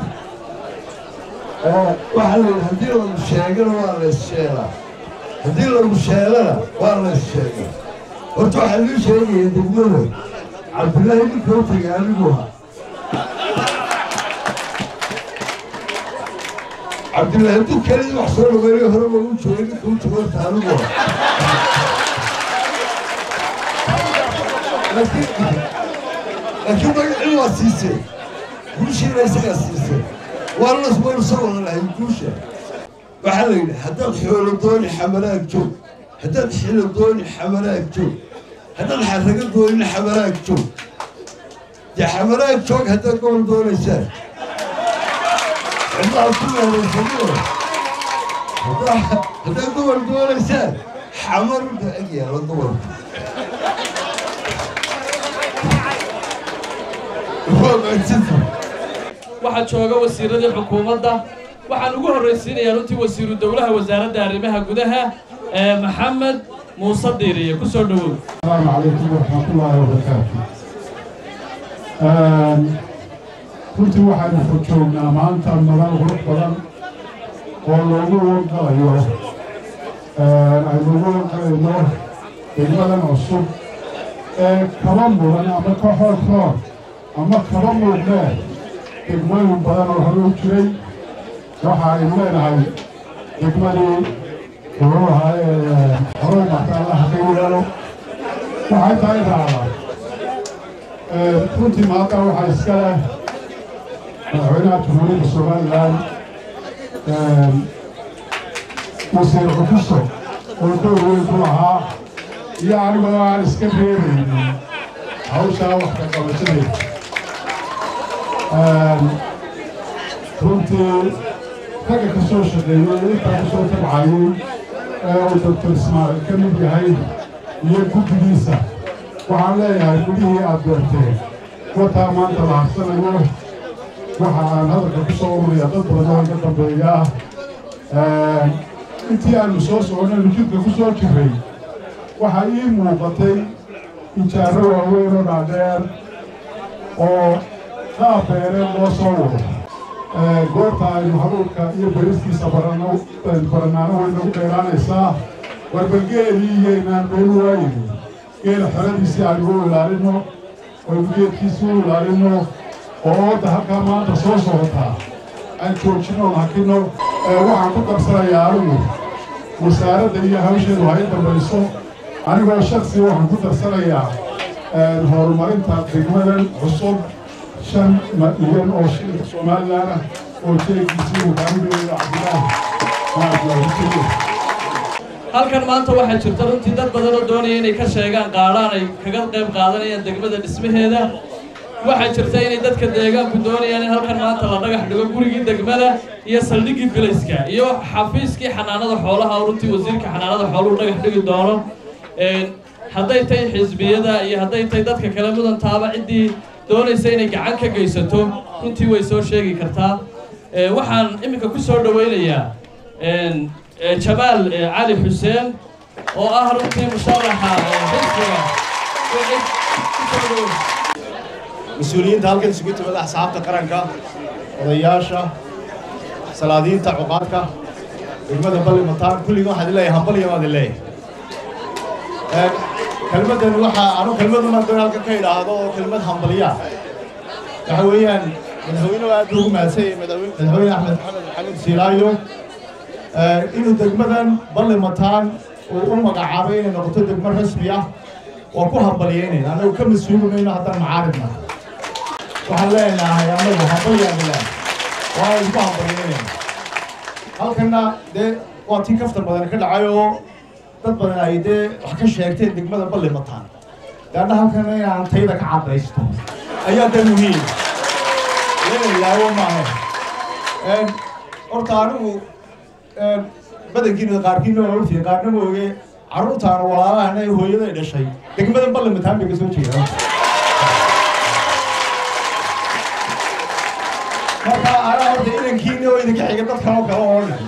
waxaa la yidhi haddii lagu sheegana waa la issheegaa haddii lagu sheegana waa la issheegaa horta waxaa lii sheegaya degmada cabdillaahi ninka u tegay anigu ahaa cabdillaahi hadduu kelii wax soo dhaweynay hore waa u joogay ninka u tago horta anigu ahaa laakiin laakiin magacii waa siisay guushiina isagaa siisay waa las waynu soo wada lahay guusha waxaa la yidhi haddaad xoolo dooni xamalaag joog haddaad xilo dooni xamalaag joog haddaad xarrago doonina xamalaag joog dee xamalaag joog haddaad gobol doonaysaan cidlaha ku meelaysaniyo haddaad gobol doonaysaan xamar inta eg yaalo gobolka waxaa jooga wasiiradii xukuumadda waxaan ugu horraysiinayaa runtii wasiiru dowlaha wasaaradda arrimaha gudaha ee maxamed muuse diiriye ku soo dhowow السلام عليكم ورحمة الله وبركاته runtii waxaynu ku joognaa maanta madal qurux badan oo loogu wangalayo aynu ugu wangalayno degmadan cusub ee kaba mudan ama ka xoog roor ama kaba muuqdee degmooyin badan oo hore u jiray waxa aynu leenahay degmadii wuxuu ahaa horey marta allaha ka yeelo waxay tahay raacdaa runtii maanta waxaa iska leh madaxweynaha jamhuuriyadda somalilan wasiir xukuso oo door weyn ku lahaa iyo anigoo aan iska reebaynin hawshaa wax ka qabashadeeda runtii ragga ka soo shaqeeyey intaa ku soo tabcayey ee uu doctor ismaaciil ka mid yahay iyo guddigiisa waxaan leeyahay gudihii aad beerteen wataa maanta la harsanayo waxa aan hadalka ku soo ururaya dad badan oo iga dambeeyaa intii aanu soo soconaynu jidka ku soo jirray waxaa ii muuqatay ijaaro waaweyn oo dhaadheer oo qaab beereen loo soo wado goorta aynu haruurka iyo beristiisa baranaano way nagu dheeraanaysaa warbalgeelii iyoynaan beenu waayini geela xeradiisii aynu u ilaalino oynu geedkiisii u ilaalino oo wadda halkaa maanta soo socotaa aan joojino hakino waxaan ku qabsanayaa anigu wasaaradda iyo hawsheedu ha i dambayso anigoo shaksi waxaan ku darsanayaa horumarinta degmadan cusub shan milyan oo shilinka somalilan ah oo jeegiisii uu kaamigeeyo cabdilaahi halkan maanta waxaa jirta runtii dad badan oo doonaya inay ka sheegaan qaadhaan ay kaga qayb qaadanayaan degmada dhismaheeda waxaa jirta inay dadka deegaanku doonayaan in halkan maanta la dhagax dhigo gurigii degmada iyo saldhiggii bilayska iyo xafiiskii xanaanada xoolaha oo runtii wasiirka xanaanada xooluhu dhagax dhigi doono hadday tahay xisbiyada iyo hadday tahay dadka kale mudantaaba ciddii doonaysa inay gacan ka geysato runtii way soo sheegi kartaa waxaan iminka ku soo dhowaynayaa jamaal cali xuseen oo ah runtii musharaxa xisbiga mas-uuliyiinta halkan isugu timada axsaabta qaranka odayaasha salaadiinta cuqaadka degmada balli mataan kulliga waxaad leeyahay hambalya waad leeyahay kelmaddan waxaa anu kelmaduna doon halkan ka idhaahdo oo kelmad hambalya waxa weeyaan madaxweynuhu aad buu ugu mahadsanyay madaxweyne axmed maxamed maxamed siilaayo inuu degmadan balli mataan uu u magacaabay inay noqoto degmo rasmi ah waa ku hambalyeynayna annagu ka mas-uulimayno haddaan macaaridna waxaan leenahay annagu hambalyaanu leenahay waa isku hambalyeynayna halkanna dee waa tii kaftan badan ka dhacay oo dad badan ay dee wax ka sheegteen degmada balli mataan gaadha halkana inaan tayda ka caddaysto ayaa dee muhiim leenayaawo maaha horta anigu badankiina qaarkiina waa ogtihiin qaarna ma oge carruurtaana walaalahana ee hooyaday dhashay degmadan ballimataan bay ka soo jeedaan marka anaa horta inankiina oo idinka xiga dad kaloo kale oo dhan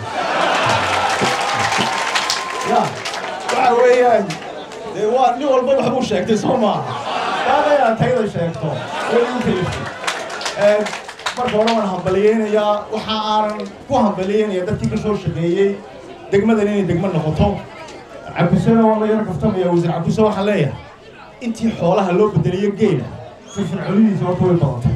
ya waxa weeyaan dee waa nin walba waxbuu sheegtay soo maaha daada inaad tayda sheegto way igu keliftay marka hore waan hambaliyeynayaa waxa aanan ku hambaliyeynayaa dadkii ka soo shaqeeyey degmadan inay degmo noqoto cabdusana waa la yar kaftamaya wasiir cabduse waxaan leeyahay intii xoolaha loo bedeliyo geela firfircoonidiisa horta way badatay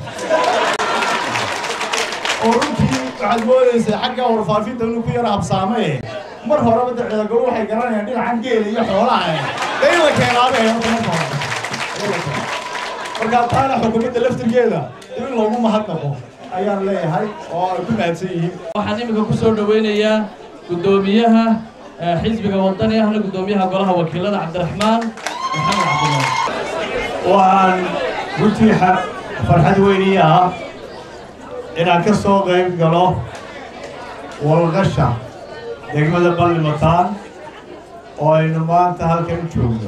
oo runtii waxaad moodaysaa xagga warfaafinta inuu ku yara habsaamee mar horeba de ciidagabo waxay garanayaan dhinacan geela iyo xoolaha eh dee in la keenaabay horta marka hore marka taana xukuumadda laftirkeeda in loogu mahadnaqo ayaan leeyahay oo ay ku mahadsan yihiin waxaan iminka ku soo dhoweynayaa guddoomiyaha xisbiga wadani ahna guddoomiyaha golaha wakiilada cabdiraxmaan maxamed cabdillah waan runtii farxad weynii ah inaan ka soo qayb galo walqasha degmada ballimataan oo aynu maanta halkan u joogno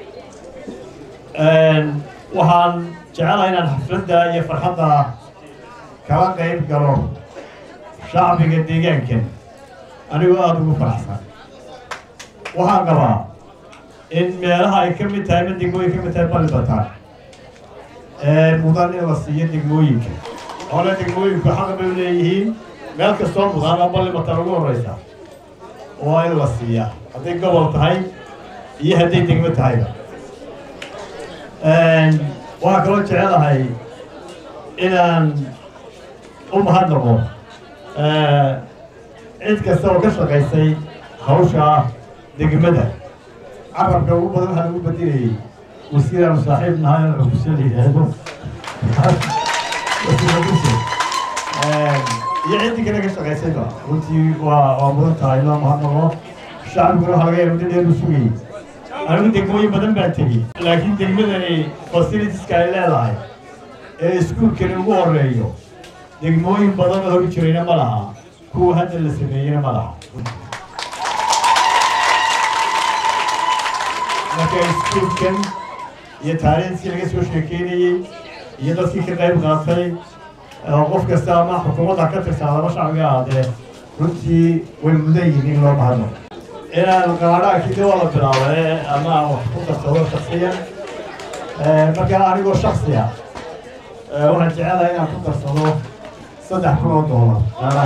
waxaan jecelahay inaan xafladda iyo farxadda kala qayb galo shacbiga deegaankan anigoo aada ugu faraxsan waxaan qabaa in meelaha ay ka mid tahay ma degmooyin ka mid tahay ballibataan mudan in la siiyo degmooyinka hole degmooyinku xaq bay u leeyihiin meel kastoo mudana ballibataan ugu horreysa waa in la siiyaa hadday gobol tahay iyo hadday degmo tahayba waxaa kaloo jecelahay inaan u mahadnaqo cid kasta oo ka shaqaysay hawsha degmada carabka ugu badan waxaa lagu bedelayay wasiiraanu saaxiib nahay oo xufuse la yidhaahdo iyo ciddii kale ka shaqaysayba runtii waa waa mudan tahay loo mahadnaqo shacbiguna waxaa laga yaaba muddo dheer u sugayay anigu degmooyin badan baan tegey laakiin degmadani fasilitiska ay leedahay ee iskuulkani ugu horeeyo degmooyin badan oo hori jirayna ma laha kuwa hadda la sameeyeyna ma laha marka iskuulkan iyo taariikhkii laga soo sheekeynayey iyo dadkii ka qayb qaatay oo qof kasta ama xukuumadda ka tirsan laba shacbiga ahaadee runtii way mudan yihiin in loo bahadno inaan qaadhaakii de waa la bilaabay ama aan wax ku darsado shaksiyan markaa anigoo shaksi ah waxaan jecelahay inaan ku darsado saddex kun oo doolar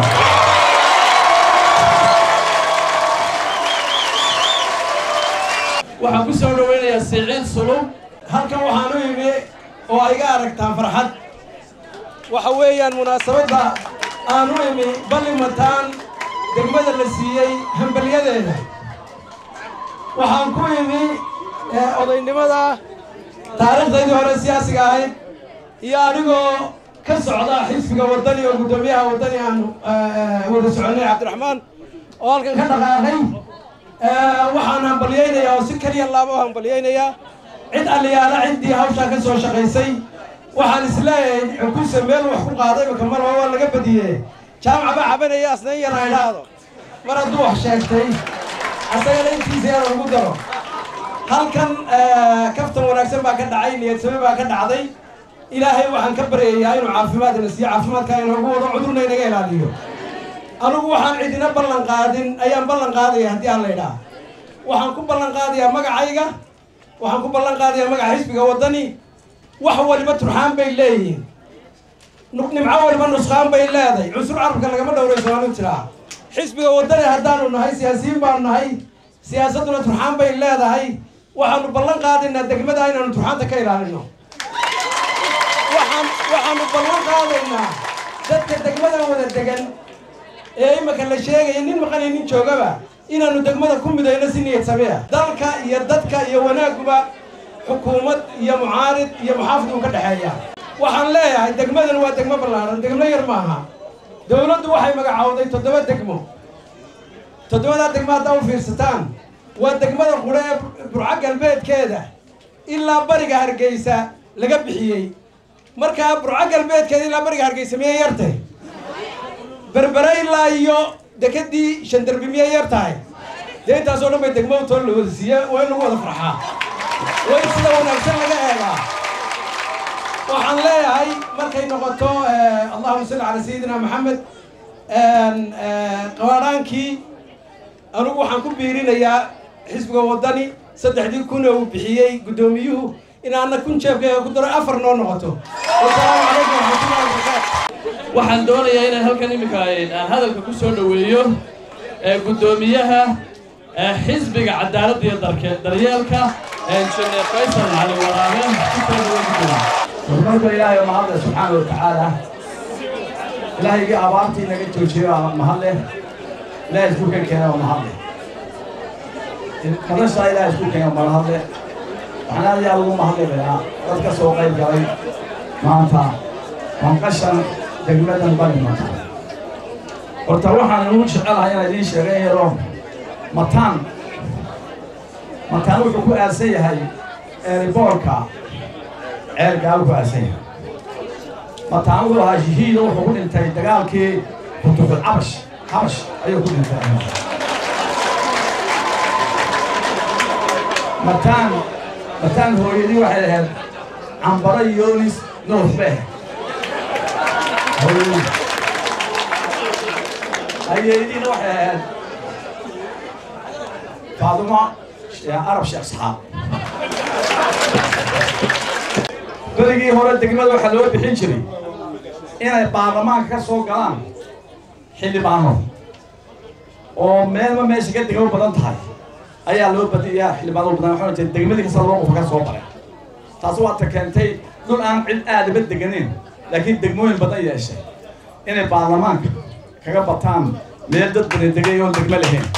waxaan ku soo dhoweynayaa siciid sulub halkan waxaan u imi oo ay iga aragtaan farxad waxa weeyaan munaasabadda aan u imi ballimataan degmada la siiyey hambalyadeeda waxaan ku imi odaynimada taariikhdaydii hore siyaasiga ahayd iyo anigoo ka socda xisbiga waddani oo guddoomiyaha waddani aan wada soconnay cabdiraxmaan oo halkan ka dhaqaaqay waxaan hambalyaynayaa oo si keliya laaba u hambalyaynayaa cid aliyaala ciddii hawshaa ka soo shaqaysay waxaan isleeyahay xukunsa meel wax ku qaaday makamalaba waa laga badiyee jaamaca baa cabanaya asnayn yar ha idhaahdo mar hadduu wax sheegtay asagana intiisa yar ugu daro halkan kaftan wanaagsan baa ka dhacay niyadsame baa ka dhacday ilaahay waxaan ka baryayaa inuu caafimaadna siiyo caafimaadka inoogu wado cudurna inaga ilaaliyo anigu waxaan cidina ballan qaadin ayaan ballan qaadaya haddii aan la idhaah waxaan ku ballan qaadayaa magacayga waxaan ku ballan qaadayaa magaca xisbiga waddani wax waliba turxaan bay leeyihiin nimco waliba nusqaan bay leedahay cunsur carabka lagama dhowrayso waanu jiraa xisbiga waddani haddaanu nahay siyaasiyiin baanu nahay siyaasadduna turxaan bay leedahay waxaanu ballan qaadaynaa degmada inaanu turxaanta ka ilaalino waxaan waxaanu ballan qaadaynaa dadka degmadan wada degan ee imika la sheegaya nin maqanay nin joogaba inaanu degmada ku midayno si niyad samea dalka iyo dadka iyo wanaaguba xukuumad iyo mucaarid iyo muxaafid uu ka dhexeeya waxaan leeyahay degmadan waa degmo ballaaran degmo yar maaha dowladdu waxay magacowday toddoba degmo toddobadaa degmo haddaa u fiirsataan waa degmada qudhe ee burco galbeedkeeda ilaa bariga hargeysa laga bixiyey markaa burco galbeedkeeda ilaa bariga hargeysa miyay yartay berbere ilaa iyo dekedii shandarbi miyay yar tahay dee intaasoo dhan bay degmo too la wada siiye waa in lagu wada farxaa waa in sida wanaagsan laga eegaa waxaan leeyahay markay noqoto allahuma salli calaa sayidina maxamed qabaadhaankii anigu waxaan ku biirinayaa xisbiga waddani saddexdii kun uu bixiyey guddoomiyuhu inaana kun jeebkayga ku daro afar noo noqoto wasalaamu calaykum waraxmatullahi wabarakaatu waxaan doonayaa inaan halkan iminka aan hadalka ku soo dhoweeyo guddoomiyaha xisbiga cadaaladda iyo darke daryeelka injineer faysal cali waraabe kusoo dhaweyn horumarka ilaahay oo mahadle subxaana wa tacaala ilaahaygi abaartii naga joojiyo aa mahadle ilahay isku kan keena oo mahadle noloshaa ilahay isku keena mahadle waxaan aad iyo aad ugu mahadlibayaa dad ka soo qayb galay maanta wanqashan degmadan balimata horta waxaan ugu jecelahay inaan idiin sheegay yaro mataan mataan wuxuu ku aasan yahay eeriboorka ceelkaa ku aasan yahay mataan wuxuu ahaa shahiida wuxuu ku dhintay dagaalkii futuxul cabash cabash ayuu ku dhintay mataan mataan hooyadii waxay ahayd cambaro yoonis nuux bay ahayd hooyadii ayeediina waxay ahayd faaduma arab sheekh saxaab berigii hore degmada waxaa loo bixin jiray inay baarlamaanka ka soo galaan xildhibaano oo meelba meesha ka degmo badan tahay ayaa loo badiyaa xildhibaano badan waxaa jirta degmadii kasta loo qofa ka soo baray taasi waata keentay dhul aan cid aadaba deganin laakiin degmooyin badan yeeshay inay baarlamaanka kaga bataan meel dad badan degay oon degmo lahayn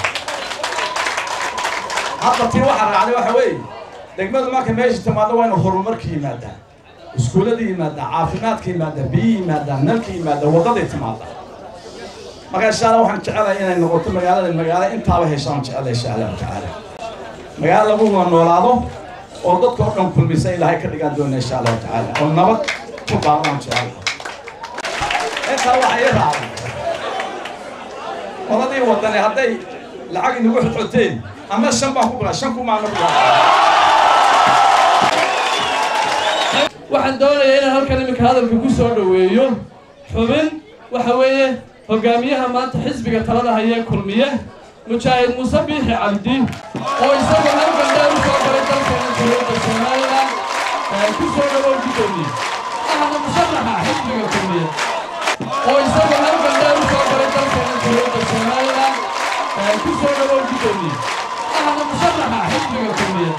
hadda tii waxaa raacday waxa weeye degmadu marka meesha timaado waa inu horumarka yimaadaa iskuullada yimaadaa caafimaadka yimaadaa biyi yimaadaa nalka yimaadaa waddaday timaadaa marka insha allah waxaan jecelahay inay noqoto magaalada magaalo intaaba heshaan jecelahay insha allahu tacaala magaalo lagu wada noolaado oo dadka oo dhan kulmisa ilaahay ka dhigaan doona insha allahu tacaala oo nabad ku baabaan jecelahay intaa waxaa ii raacday wadadii wadane hadday lacag inagu xodxoteen ama shan baan ku bilaa shan kumaana bilaa waxaan doonayaa inaan halkan iminka hadalka ku soo dhoweeyo xubin waxa weeye hogaamiyaha maanta xisbiga talada hayee kulmiye mujaahid muuse biixi cabdi oo isagu halkan dheer u soo galay dalkeena dowladda somalilan ku soo dhawow guddoomiye ahna musharaxa xisbiga kulmiye oo isagu halkan dheer u soo galay dalkeena dowladda somalilan ku soo dhawow guddoomiye ahna musharaxa xisbiga kulmiye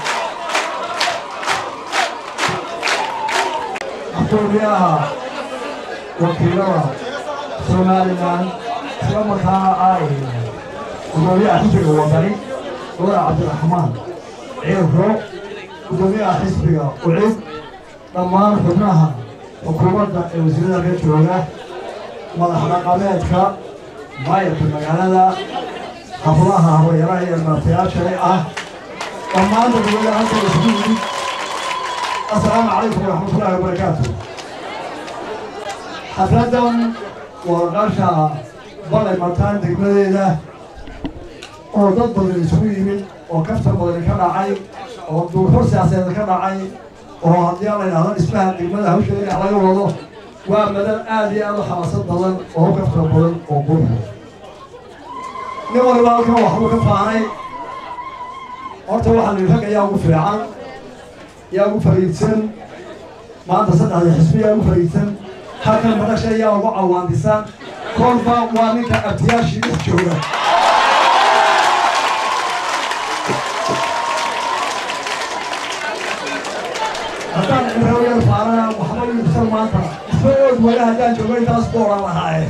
gudoomiyaha wakiilada somalilan isla markaana ay gudoomiyaha xisbiga wadani wada cabdiraxmaan ciirro gudoomiyaha xisbiga ucid dhammaan xubnaha xukuumadda ee wasiirada ka jooga madax dhaqameedka maayarka magaalada hablaha habayaraha iyo martayaashale ah dhammaan dadweynaha halka isugu yimid السلام عليكم ورحمة الله وبركاته حفلة ورقاشة بلد مطان دقمديدة oo dad badan isugu yimid oo kaftar badan ka dhacay oo duurxur siyaasadeed ka dhacay oo haddii la yidhahdo dhismaha degmada hawsha dhinac laga wado waa madal aad iyo aad u xamaasad badan oo u kaftar badan oo qurxa nin waliba halkan waxbuu ka faanay horta waxaa la yidhi rag ayaa ugu fiican yaa ugu fariidsan maanta saddexda xisbi yaa ugu fariidsan halkan madasha yaa ugu cawaandisan kolba waa ninka abtiyaashii dhex jooga haddaan cimrawiyada faarana waxba iibsan maanta isma ood wala haddaan joogo intaas ku oran lahaaye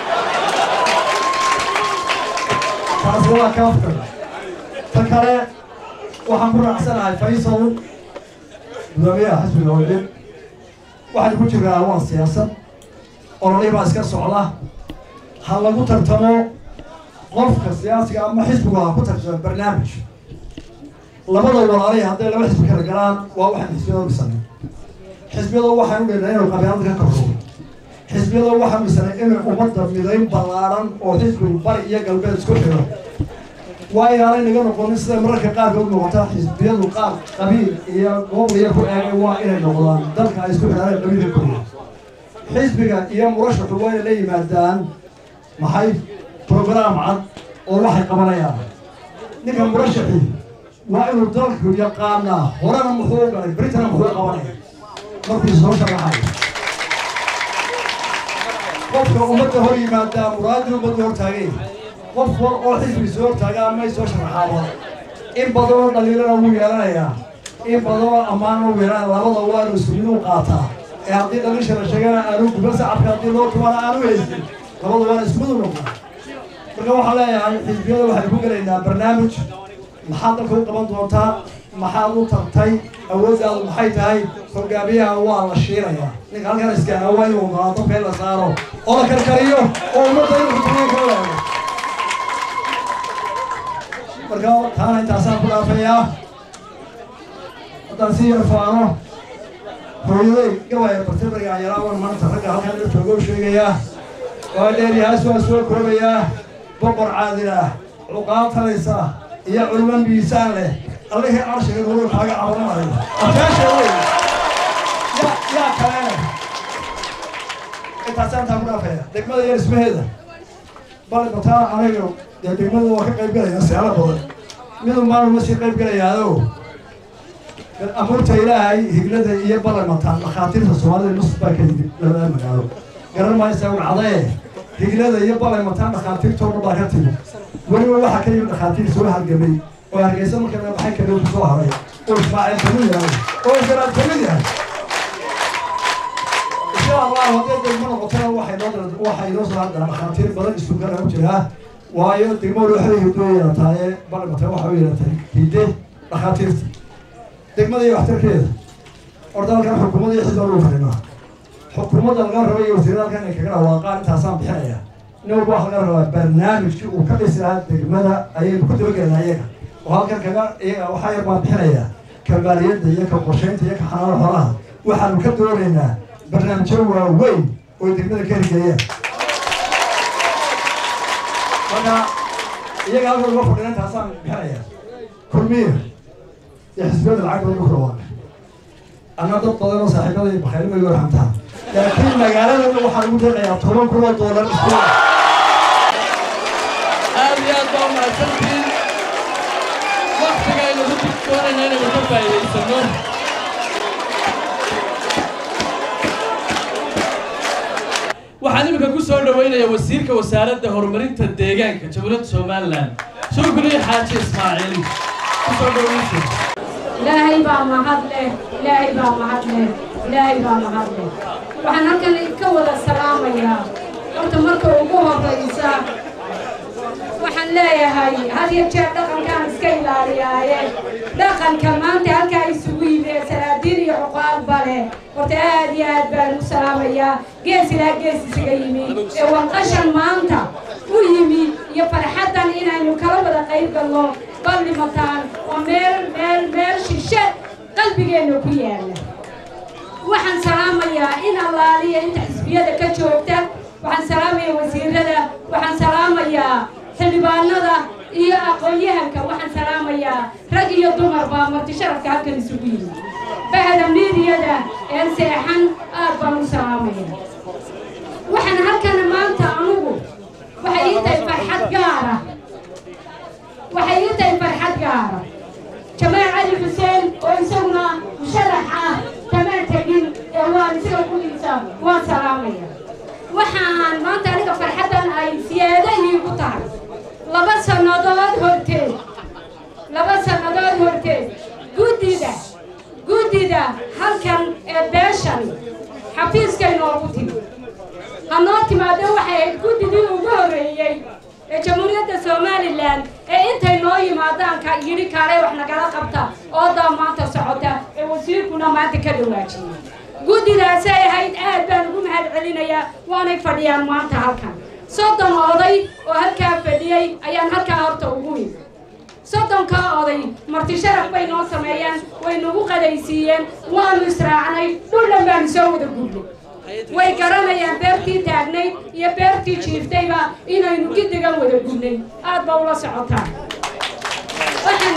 taasi waa kaafkan ta kale waxaan ku raacsanahay faysal gudoomiyaha xisbiga wadin waxaan ku jiraa waa siyaasad ololay baa iska socda ha lagu tartamo qofka siyaasiga ama xisbigu ha ku tartamo barnaamij labada walaalay hadday laba xisbi kala galaan waa waxaan xisbiyada dhisanay xisbiyadu waxaan u dheernaa inuu qabyaalada ka korro xisbiyada waxaa misanay inay ummadda midayn ballaaran oo xisbigu bari iyo galbeed isku xiro waa inaanay naga noqonin sida mararka qaarkood noqota xisbiyadu qaar qabiil iyo gobol iyo ku eegay waa inay noqdaan dalka ay isku xidhaaneen qabiilka koriya xisbiga iyo murashaxu waa inay la yimaadaan maxay program cad oo waxay qabanayaan ninka murashaxii waa inuu dalku yaqaanaa horena muxuu u galay britana muxuu qabanaya markuu soo sharaxayo qofka ummadda hor yimaadaa muraadii ummadda hor taagay qof wal oo xisbi soo hortaagaa may soo sharaxaaba in badanoo dhaliilana wuu yeelanayaa in badanoo ammaana wuu yeelanaya labada waanu isku mid u qaataa ee haddii dhaliisha la sheegana aanu guban sacabka haddii loo tumana aanu haysin labada waana isku mid u noqdaa marka waxaan leeyahay xisbiyada waxay ku gelaynaa barnaamij maxaad dalka u qaban doontaa maxaad u tartay awooddaadu maxay tahay hogaamiyaha waa la shiirayaa ninka halkan iskaaga waa inuu ogolaan dabka in la saaro oo la karkariyo oo ummadda inuu kutuniya ka waago marka taana intaasaan ku dhaafayaa haddaan si yar faano hooyaday gawaaya bartibariga yaraawan maanta ragga halkan la jooga u sheegayaa waa dheeryahaas waa soo koobayaa boqor caadil ah cuqaal talaysa iyo culmo miisaan leh allihii carshiga nolol kaaga cabanamayo afkaasha wey yaa yaa kale intaasaan taa ku dhaafaya degmada iyo dhismaheeda bal bataa aniga dee degmada waa ka qayb galaya seelo badan midun maaluma sii qayb galayaado amuurta ilaahay higlada iyo balamataan dhakhaatiirta soomaalida nus baa ka yimid labada magaalo garan maysa wacdae higlada iyo balamataan dhakhaatiirtoodna baa ka timid weliba waxaa ka yimid dhakhaatiir soo halgamay oo hargeysa markaa maxay kadhow ku soo haray oo ismaaciil kamid yahay oo isgaraad kamid yahay insha allah haddii degmo noqotana waxay noo waxay noo soo haddaa dhakhaatiir badan isku gara u jiraa waayo degmadu waxay hidoo yeelataaye balamata waxa u yeelatay hidde dhakhaatiirta degmada iyo waxtarkeeda orda halkan xukuumadda iyo xisba lagu fadhinaa xukuumadda laga raba iyo wasiirada halkan ay kaga dhawaaqaan intaasaan bixinaya nin walba waxa laga rabaa barnaamijkii uu ka dhisi lahaa degmada ayaynu ku dabagelinaa iyaga oo halkan kaga iyaga waxaa yar baan bixinayaa ka maaliyadda iyo ka qorshaynta iyo ka xanaano xoolaha waxaanu ka doonaynaa barnaamijyo waaweyn oo degmada ka hirgeeyaan marka iyaga halkan uga fadhina intaasaan bixinayaa kulmiya iyo xisbiyada lacag badan ku dhawaaqay anna dad badan oo saaxiibada iyo bakhaylima igu raxamtaa laakiin magaaladana waxaan ugu deeqayaa toban kun oo doolar isku aad iyo aad baa umahadsantihiin waktiga aynu ku doonayna inaynu ka faa'iidaysano waxaan iminka ku soo dhaweynaya wasiirka wasaaradda horumarinta deegaanka jamhuuriyadda somalilan shukri xaaji ismaaciil ku soo dhaweysa ilaahay baa mahad leh ilaahay baa mahad leh ilaahay baa mahad leh waxaan halkan ka wada salaamayaa horta marka ugu horraysa waxaan leeyahay had iyo jeer dhaqankaan iska ilaaliyaaye dhaqanka maanta halkaa isugu yimid salaadiin iyo cuqaalba leh horta aad iyo aad baan u salaamayaa gees ilaa gees isaga yimi ee wanqashan maanta u yimi iyo farxaddan inaynu kala wada qayb galno ballimataan oo meel meel meel shishe qalbigeenna ku yaalla waxaan salaamayaa in allaaliya inta xisbiyada ka joogta waxaan salaamayaa wasiirada waxaan salaamayaa xildhibaanada iyo aqoon-yahanka waxaan salaamayaa rag iyo dumarba marti sharafka halkan isugu yimi bahda miidiyada ee seexan aad baan u salaamaya waxaan halkan maanta anugu waxay ii tahay farxad gaara waxay ii tahay farxad gaara jamaal cali xuseen oo isaguna musharax ah tamaan tegin ee waan isaga kuliisa waan salaamaya waxaan maanta aniga farxaddan ay siyaado iigu tahay laba sannadood horteed laba sannadood horteed guddida guddida halkan ee beeshan xafiiskay noogu timi ha noo timaado waxay ahayd guddidii ugu horreeyey ee jamhuuriyadda somalilan ee intay noo yimaadaan ka yidhi kaale wax nagala qabta oodaa maanta socota ee wasiirkuna maanta ka dhawaajiyey guddidaasay ahayd aad baan ugu mahad celinayaa waanay fadhiyaan maanta halkan soddon oday oo halkaa fadhiyey ayaan halkaa horta ugu yimi soddonkaa oday marti sharaf bay noo sameeyeen way nagu qadaysiiyeen waanu israacnay dhul dhan baanu soo wada gudnay way garanayaan beertii taagnayd iyo beertii jiiftayba inaynu giddigan wada gudnay aad ba ula socotaa waxaan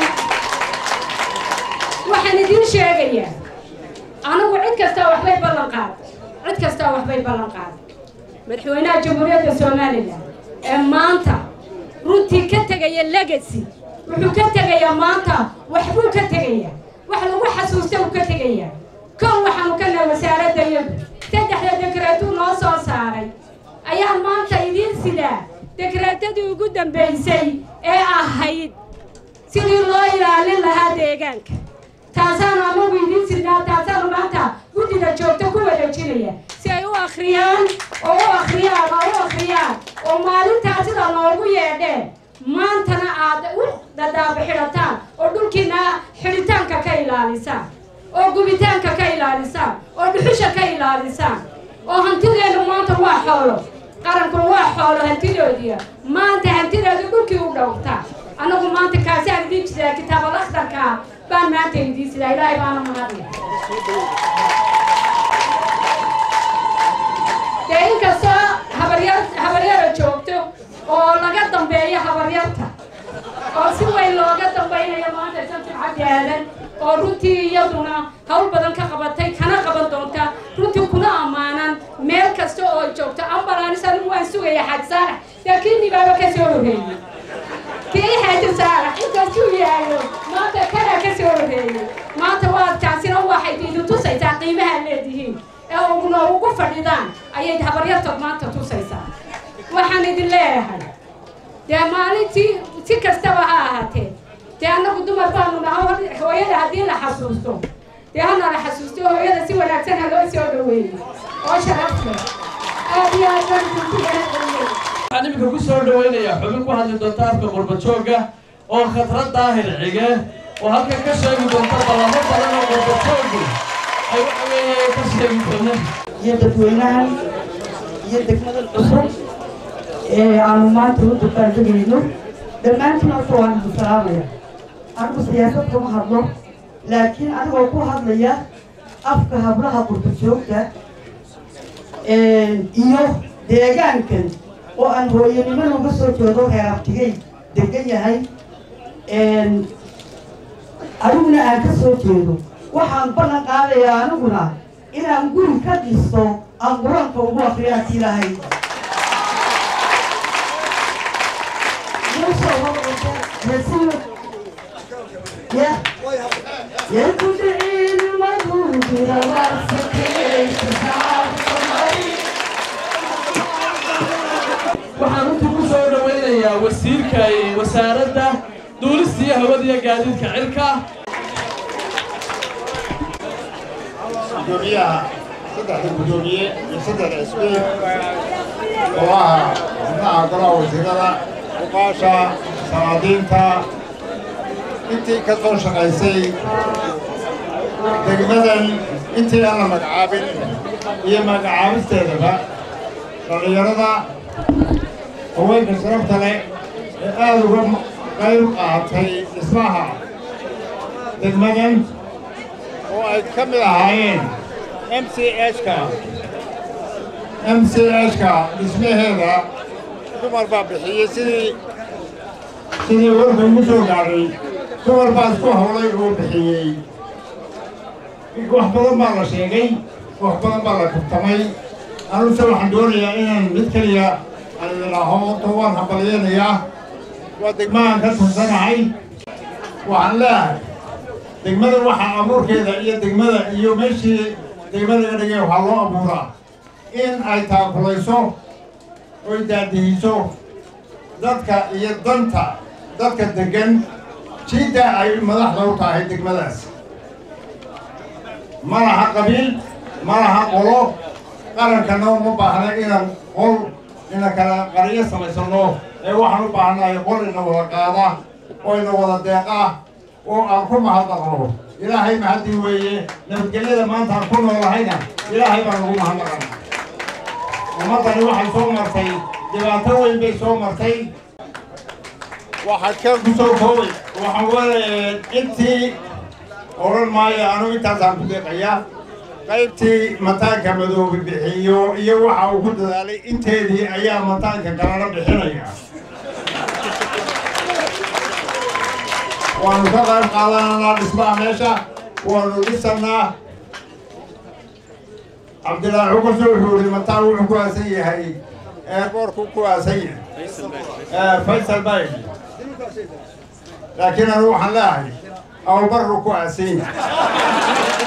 waxaan idiin sheegayaa anigu cid kastaa waxbay ballan qaaday cid kastaa waxbay ballan qaaday madaxweynaha jamhuuriyadda somalilan ee maanta runtii ka tegaya legacy wuxuu ka tegayaa maanta waxbuu ka tegayaa wax lagu xasuusta uu ka tegayaa kow waxaanu ka nahay wasaaradda iyadu saddexda dekreetuu noo soo saaray ayaa maanta idiin sidaa dekreetadii ugu dambaysay ee ahayd sidii loo ilaalin lahaa deegaanka taasaanu anagu idiin sidnaa taasaanu maanta guddida joogto ku wareejinaya si ay u akhriyaan oo u akhriyaan oo u akhriyaan oo maalintaa sida noogu yeedheen maantana aad u dadaaba xidhataan oo dhulkiina xidhitaanka ka ilaalisaan oo gubitaanka ka ilaalisaan oo dhuxusha ka ilaalisaan oo hantideennu maanta waa xoolo qarankuna waa xoolo hantidoodiya maanta hantideedu dhulkii u dhowrtaa annagu maanta kaasaan idiin jiraa kitaabal akhtarkaa baan maanta idiin sidaa ilaahay baana mahadle dee inkastoo habaryar habaryara joogto oo laga dambeeyo habaryarta oo si weyn looga dambaynayo maanta shamsin cabdi aadan oo runtii iyaduna hawl badan ka qabatay kana qaban doonta runtii kuna ammaanan meel kasta oo ay joogto ambalanis anigu waan sugaya xaaj saarax laakiin nibaaba ka soo horreeyey kii xaaji saarax intaasuu yaallo maanta kanaa ka soo horreeyey maanta waad taasina waxay idin tusaysaa qiimaha leedihiin ee uguna ugu fadhidaan ayay habaryartood maanta tusaysaa waxaan idin leeyahay dee maalintii si kastaba ha ahaatee dee annagu dumar baanu naha hooyada haddii la xasuusto dee hana la xasuusto hooyada si wanaagsan ha loo soo dhaweeyo oo sharaf leh aad iyo aad baan idinku mahadceliyey waxaan iminka ku soo dhawaynayaa xubin ku hadli doonta afka qurbajooga oo khatrad daahir cige oo halkan ka sheegi doonta ballamo badan oo qurbajoogu ay waxa weeye ka sheegi doonaan iyo dadweynahan iyo degmadan cusub ee aanu maanta u dabaaldegayno dhammaantiin horta waan idin salaamaya anigu siyaasad kama hadlo laakiin anigoo ku hadlaya afka hablaha qurbajoogta iyo deegaankan oo aan hooyanimada uga soo jeedo reer abtigay degan yahay aniguna aan ka soo jeedo waxaan ballan qaadayaa aniguna inaan guri ka dhisto aan qur-aanka ugu akriyo haddii lahay يكدعين المجهود waxaan runtii ku soo dhawaynayaa wasiirka wasaaradda duulista iyo hawada iyo gaadiidka cirka gudoomiyaha saddexda gudoomiye iyo saddexda isbiil oo ah xubnaha golaha wasiirada uqaasha salaadiinta intii ka soo shaqaysay degmadan intii aan la magacaabin iyo magacaabisteedaba dhallinyarada haweenka sharafta leh ee aada uga qayb qaatay dhismaha degmadan oo ay ka mid ahaayeen m c h-ka m c h-ka dhismaheeda dumar baa bixiyey sidii sidii warka ugu soo gaadhay dumar baa isku hawlay oo bixiyey wax badan baa la sheegay wax badan baa la kabtamay anuse waxaan doonayaa inaan mid keliya aan idinaaho to waan hambalyeynayaa waa degmahan ka tirsanahay waxaan leeyahay degmada waxaa abuurkeeda iyo degmada iyo meeshii degmada iga dhigay waxaa loo abuuraa in ay taakulayso oy daadihiso dadka iyo danta dadka deggan jidda ay madaxda u tahay degmadaas ma laha qabiil ma laha qolo qarankana uma baahna inaan qol ina kala qariyo samaysanno ee waxaan u baahnahay qol ina wada qaada oo ina wada deeqa oo aan ku mahadnaqno ilaahay mahadii weeye nabadgelyada maanta aan ku noolahayna ilaahay baan ugu mahadnaqana ummaddani waxay soo martay dhibaato weyn bay soo martay waxaad ka ku soo koobay waxaan weeye intii odhan maayo anigu intaasaan ku deeqayaa qaybtii mataanka madoobe bixiyo iyo waxa uu ku dadaalay inteedii ayaa mataanka kalena bixinaya waanu ka qayb qaadananaa dhismaha meesha waanu dhisanaa cabdilaahi xukusi wuxuu ihi mataan wuxuu ku aasan yahay eerboorku ku aasan yahay faysal bay laakiin anu waxaan leeyahay abubarru ku aasan yahay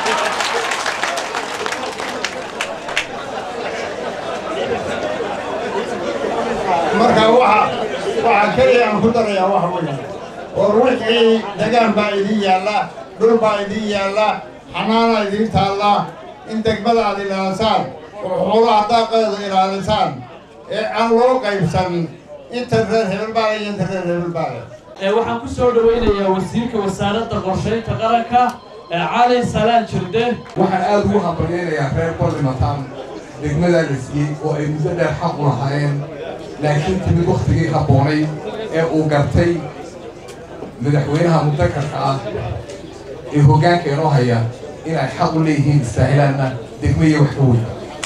marka waxa waxa keliya aan ku darayaa waxa weeye war wixii degaan baa idin yaalla dhul baa idin yaalla xanaana idin taalla in degmada aad ilaalisaan oo xoolaha daaqeeda ilaalisaan ee aan loo qaybsan inta reer hebel baa iyo inta reer hebel baa leh ee waxaan ku soo dhawaynayaa wasiirka wasaaradda qorshaynta qaranka ee cali salaan jirde waxaan aad ugu hambalyaynayaa reer barlimataan degmadaa la siiyey oo ay muddo dheer xaq u lahaayeen laakiin timid wakhtigii habboonay ee uu gartay madaxweynaha mudakarka ah ee hoggaanka inoo haya inay xaq u leeyihiin istaahilaanna degmo iyo wax ka weyn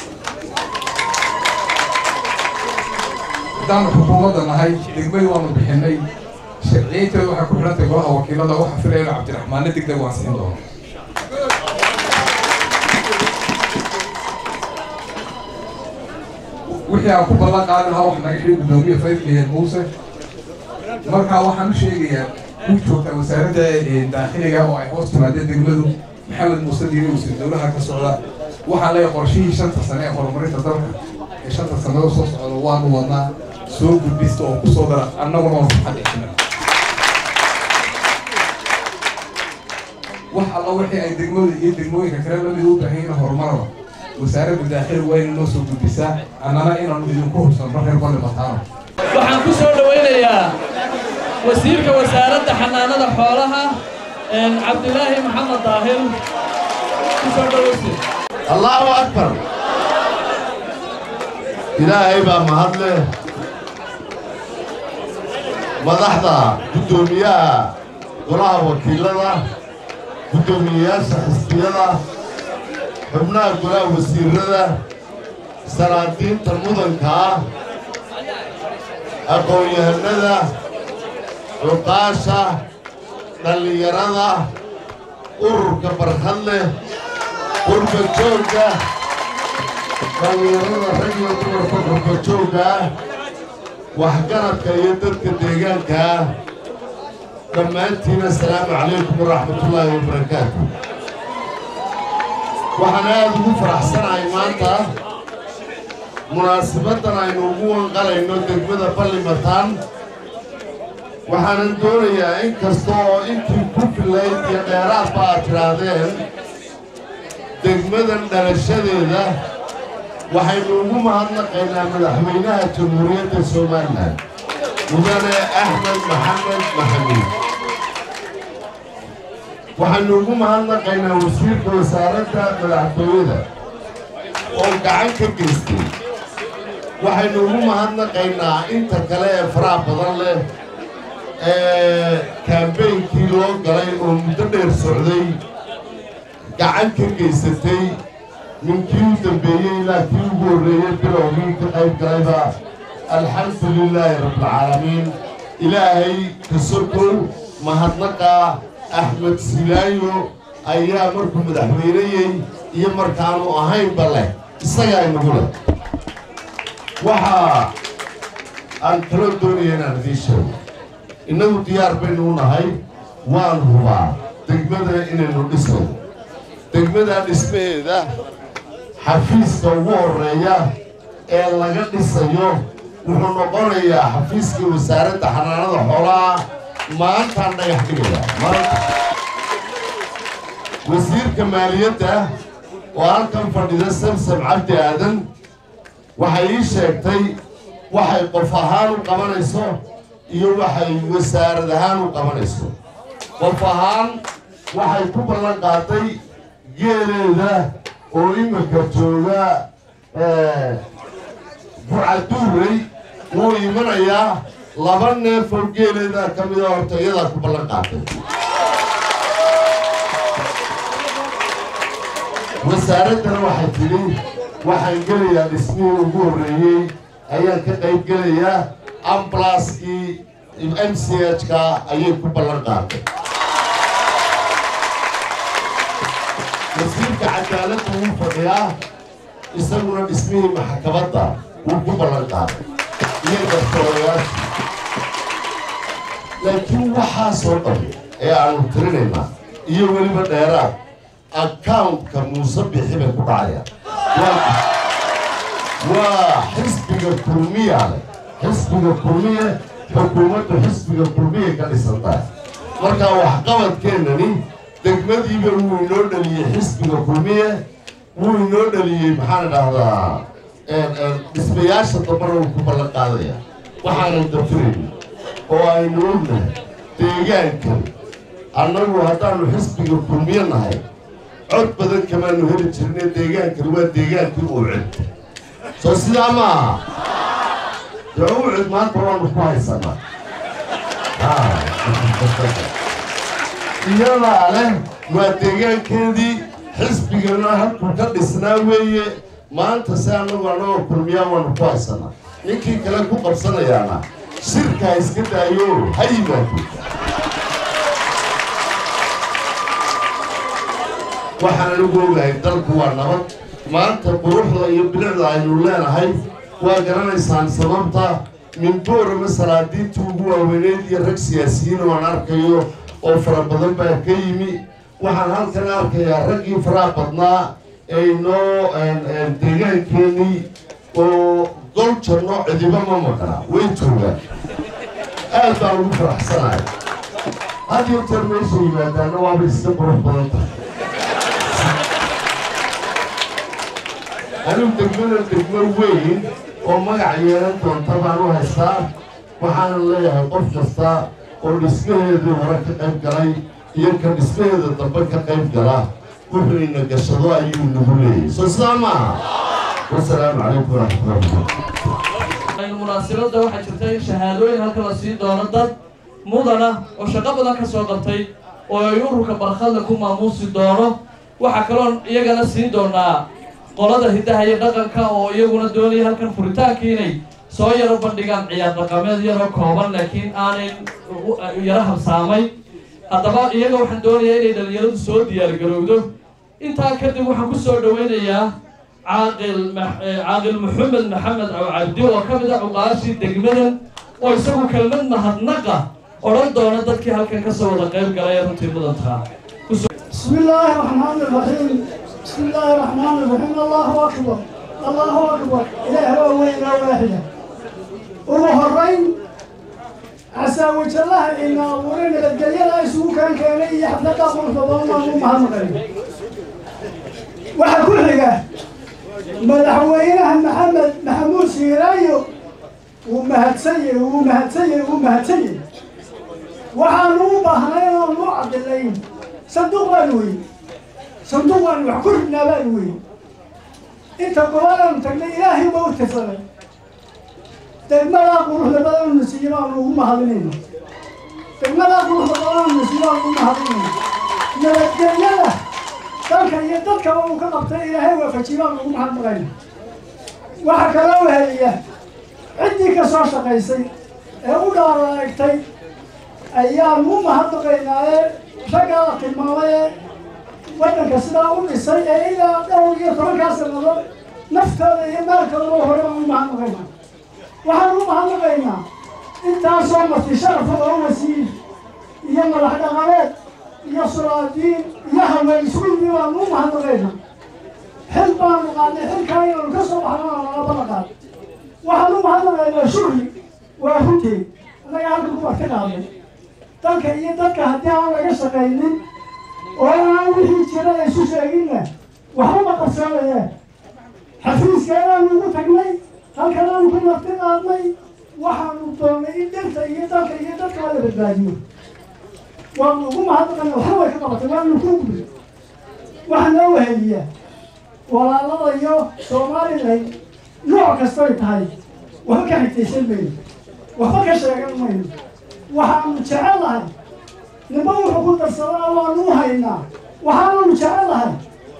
haddaanu xukuumadda nahay degmadii waanu bixinnay sharciyeynteedu waxay ku xidhantay golaha wakiilada waxa filayno cabdiraxmaanna degdeg waan siin doono wixii aan ku ballan qaadin lahaa wax naga xidhi guddoomiye faydliyan muuse markaa waxaan u sheegayaa ku joogta wasaaradda daakhiliga oo ay hoos timaadeen degmadu maxamed muuse diiri wasiir dowlaha ka socda waxaan leeyahay qorshihii shanta sane ee horumarinta dalka ee shanta sanado soo socda waanu wadnaa soo gudbista oo kusoo dara annaguna waan farxad dhexina wax alla wixii ay degmadu iyo degmooyinka kale lamid u baahan yihiin horumaraba wasaaradda daakhiliga waa inay noo soo gudbisaa annana inaanu idinku hubsanno reer balli mataano waxaan ku soo dhawaynayaa wasiirka wasaaradda xanaanada xoolaha cabdilaahi maxamed daahir ku soo dhawaysi allahu akbar ilaahay baa mahad leh madaxda guddoomiyaha golaha wakiilada guddoomiyeyaasha xisbiyada xubnaha golaha wasiirada salaadiinta mudanka ah aqoon-yahanada cuqaasha dhallinyarada ururka barkad leh qurba joogga dhallinyarada rag iyo dumarka qurba joogga ah waxgaradka iyo dadka deegaanka ah dhammaantiin assalaamu calaykum waraxmatullaahi wabarakaatu waxaan aad ugu faraxsanahay maanta munaasabaddan aynu ugu wanqalayno degmada ballimataan waxaanan doonayaa in kasta oo intii ku filayd iyo dheeraadba aad tidhaahdeen degmadan dhalashadeeda waxaynu ugu mahadnaqaynaa madaxweynaha jamhuuriyadda somalilan mudane axmed maxamed maxamuud waxaynu ugu mahadnaqaynaa wasiirka wasaaradda madaxtooyada oo gacan ka geystay waxaynu ugu mahadnaqaynaa inta kale ee faraha badan leh ee kaambeynkii loo galay oo muddo dheer socday gacan ka geysatay ninkii u dambeeyey ilaa kii ugu horreeyey bilowgii ka qayb galayba alxamdu lilaahi rabbilcaalamiin ilaahay kasokow mahadnaqa axmed silaayo ayaa markuu madaxweyneyey iyo markaanu ahaynba leh isagaa inagu leh waxaa aan kaloo doonaya inaan idiin sheego innagu diyaar baynu u nahay waan hubaa degmada inaynu dhisno degmadaa dhismaheeda xafiiska ugu horreeya ee laga dhisayo wuxuu noqonayaa xafiiskii wasaaradda xanaanada xoolaha maantaan dhagax dhigaya maanta wasiirka maaliyadda oo halkan fadhida samsam cabdi aadan waxay ii sheegtay waxay qof ahaan u qabanayso iyo waxay wasaarad ahaan u qabanayso qof ahaan waxay ku ballan qaaday geeleeda oo iminka jooga burcaduurey wuu imanayaa laba neef oo geeleeda ka mida horta iyadaa ku ballan qaatay wasaaraddana waxay tidhi waxaan gelayaa dhismihii ugu horreeyey ayaan ka qayb gelayaa ambalaskii m c h ka ayay ku ballan qaaday wasiirka cadaaladda wuu fadhiyaa isaguna dhismihii maxkamadda wuu ku ballan qaaday iyo gartoorayaasha laakiin waxaasoo dhan ee aanu tirinaynaa iyo weliba dheeraad accountka muuse bixi bay ku dhacayaan waa xisbiga kulmiya leh xisbiga kulmiye xukuumaddu xisbiga kulmiya ka dhisan tahay markaa waxqabadkeennani degmadiiba wuu inoo dhaliyey xisbiga kulmiye wuu inoo dhaliyey maxaan idhaahdaa dhismayaasha dambana wuu ku ballan qaadaya waxaanan dafirayni oo aynu ognahay deegaankan annagu haddaannu xisbiga kulmiye nahay cod badan kamaanu heli jirne deegaankani waa deegaankii uucid soo sidaa ma aha dee uucid maanta waanu ku haysanaa iyadaa leh waa deegaankeedii xisbigana halkuu ka dhisnaa weeye maanta si annagu annagoo kulmiyaa waanu ku haysanaa ninkii kale ku qabsanayaana shirkaa iska daayo ha yimaado waxaan anigu ogahay dalku waa nabad maanta quruxda iyo bilicda aynu leenahay waa garanaysaan sababta minboorama salaadiintii ugu waaweyneyd iyo rag siyaasiyiin oo aan arkayo oo fara badan baa ka yimi waxaan halkan arkayaa raggii faraha badnaa ee inoo deegaankeenii oo gol janno cidiba ma maqnaa way joogaan aad baan ugu faraxsanahay had iyo jeer meesha yimaadaana waaba iska qurux badan tahay anigu degmada degmo weyn oo magac yeelan doonta baan u haystaa waxaanan leeyahay qof kasta oo dhismaheedii hore ka qayb galay iyo ka dhismaheeda dambe ka qayb gala wuxuuna gashado ayuu nagu leeyahay soo sidaa maaha wasalaamu calaykum waraxmatullahi munaasibadda waxaa jirta in shahaadooyin halka la sii doono dad mudana oo shaqo badan ka soo qabtay oo ay ururka barkhadla ku maamuusi doono waxaa kaloon iyagana siin doonaa qolada hiddaha iyo dhaqanka oo iyaguna doonaya halkan furitaankii inay soo yaro bandhigaan ciyaar dhaqameed yaroo kooban laakiin aanay yaro habsaamay haddaba iyaga waxaan doonayaa inay dhalinyaradu soo diyaargarowdo intaa kadib waxaan ku soo dhoweynayaa caaqil caaqil maxamed maxamed cabdi oo ka mid a cuqaashii degmadan oo isagu kelmad mahadnaqa odhan doona dadkii halkan kasoo wada qayb galay ee runtii mudantaa بسم الله الرحمن الرحيم بسم الله الرحمن الرحيم الله أكبر الله أكبر إله هو وين واحدة ومهرين عسى وجه الله إن أمورين الدليل يسوع كان كان يحفظ قبل فضل ما هو مهم واحد كل حاجة مدحوينها محمد محمود سيرايو ومهد سيء ومهد سيء ومهد سيء وحانو بهنين ونوعد الليل صندوق الوي صندوق الوي كلنا بالوي انت قوالا تقول الهي موت صلاه degmada quruxda badan nasiiyo baan ugu mahadinayna degmada quruxda badan nasiiyo baan ugu mahadinayna nabadgelyada dalka iyo dadkaba uu ka qabtay ilaahay waafajiyo baan ugu mahadnaqayna waxaa kaloo weheliya ciddii ka soo shaqaysay ee u dhaaraegtay ayaan u mahadnaqaynaa ee raggaa la tilmaamay ee waddanka sidaa u dhisay ee ilaa dhowr iyo tobankaa sannadood naftooda iyo maalkoodaba hore baan u mahadnaqaynaa waxaan u mahadnaqaynaa intaasoo marti sharafa oo wasiir iyo madax dhaqameed iyo sulaadiin iyo haween isku yimi baanu u mahadnaqaynaa xil baanu qaadnay xilkaa inaanu ka soo baxno nala balaqaad waxaan u mahadnaqaynaa shurri waa runteed annaga halka kuwaad ka qaadnay dalka iyo dadka haddii aan laga shaqaynin oo aan wixii jira isu sheeginna waxba ma qabsanayeen xafiiskeenaanu ugu tagnay halkan aanu ku marti qaadnay waxaanu doonay in dhirta iyo dalka iyo dadka la badbaadiyo waanu ugu mahadnaqana waxba way ka qabatay waanu ku gubay waxaa noo weheliyaa walaalada iyo somalilan nooc kastoy tahay waxba ka xigtaysan mayno waxba ka sheegan mayno waxaanu jecelahay ninba wuxuu ku darsadaa waanu u haynaa waxaananu jecelahay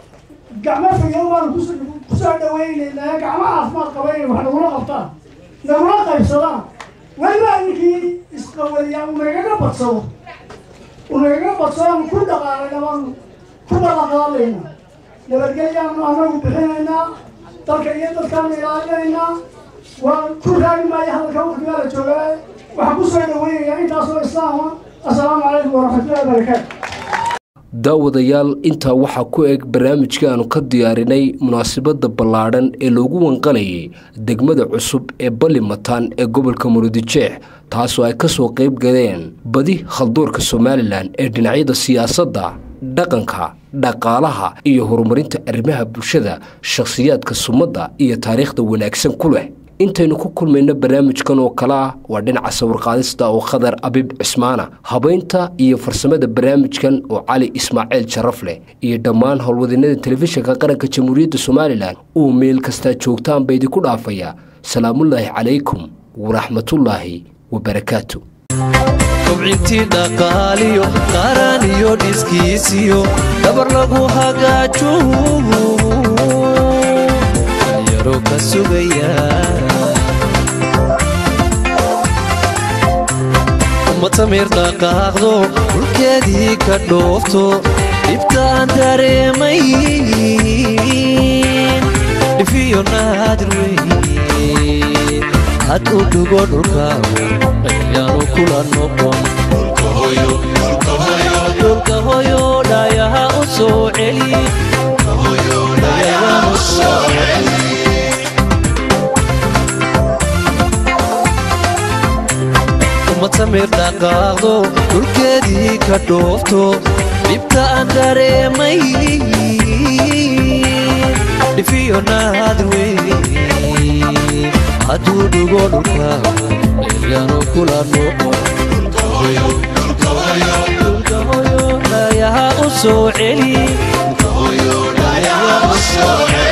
gacmo fayo baanu kus kusoo dhawaynaynaa gacmo caafimaad qabayna wax nagula qabtaan nagula qaybsadaan weliba ninkii isqawadiyaa unagaga badsado unagaga badsado ku dhaqaalayna baanu ku balaqaadayna nabadgelyaanu anagu bixinaynaa dalka iyo dadkaanu ilaalinaynaa waa ku raagi maayo hadalka waqtigaa la joogaa waxaan kusoo dhawaynayaa intaasoo islaama assalaamu calaykum waraxmatullahi wabarakaatu daawadayaal intaa waxaa ku eg barnaamijka aanu ka diyaarinay munaasabadda ballaadhan ee loogu wanqalayay degmada cusub ee ballimataan ee gobolka murudijeex taasoo ay ka soo qayb galeen badi khaldoorka somalilan ee dhinacyada siyaasadda dhaqanka dhaqaalaha iyo horumarinta arrimaha bulshada shakhsiyaadka sumadda iyo taariikhda wanaagsan ku leh intaynu ku kulmayno barnaamijkan oo kale ah waa dhinaca sawirqaadista oo khadar abib cismaana habaynta iyo farsamada barnaamijkan oo cali ismaaciil sharaf leh iyo dhammaan howlwadeenada telefishinka qaranka jamhuuriyadda somalilan uu meel kastaa joogtaan ba idinku dhaafaya salaamullaahi calaykum waraxmatullaahi wabarakaatu kobcintii dhaqaaliyo qaran iyo dhiskiisiyo dabar lagu hagaajo dhalinyaro ka sugaya umatamir dhaqaaqdo dhulkeedii ka dhoofto dhibtaan dareemay dhifiyo naadir wey had u dhugo dhulkaaga ayaanu kula noqon dhulka hoyo dhayaha u soo celi dhayaha u soo celi umatamir dhaqaaqdo dhulkeedii ka dhoofto dhibta aan dareemay dhifiyo naadir wey hadduu dhugo dhulkaaga ayaanu kula noqon dhulka hoyo dhayaha u soo celi dhayaha u soo celi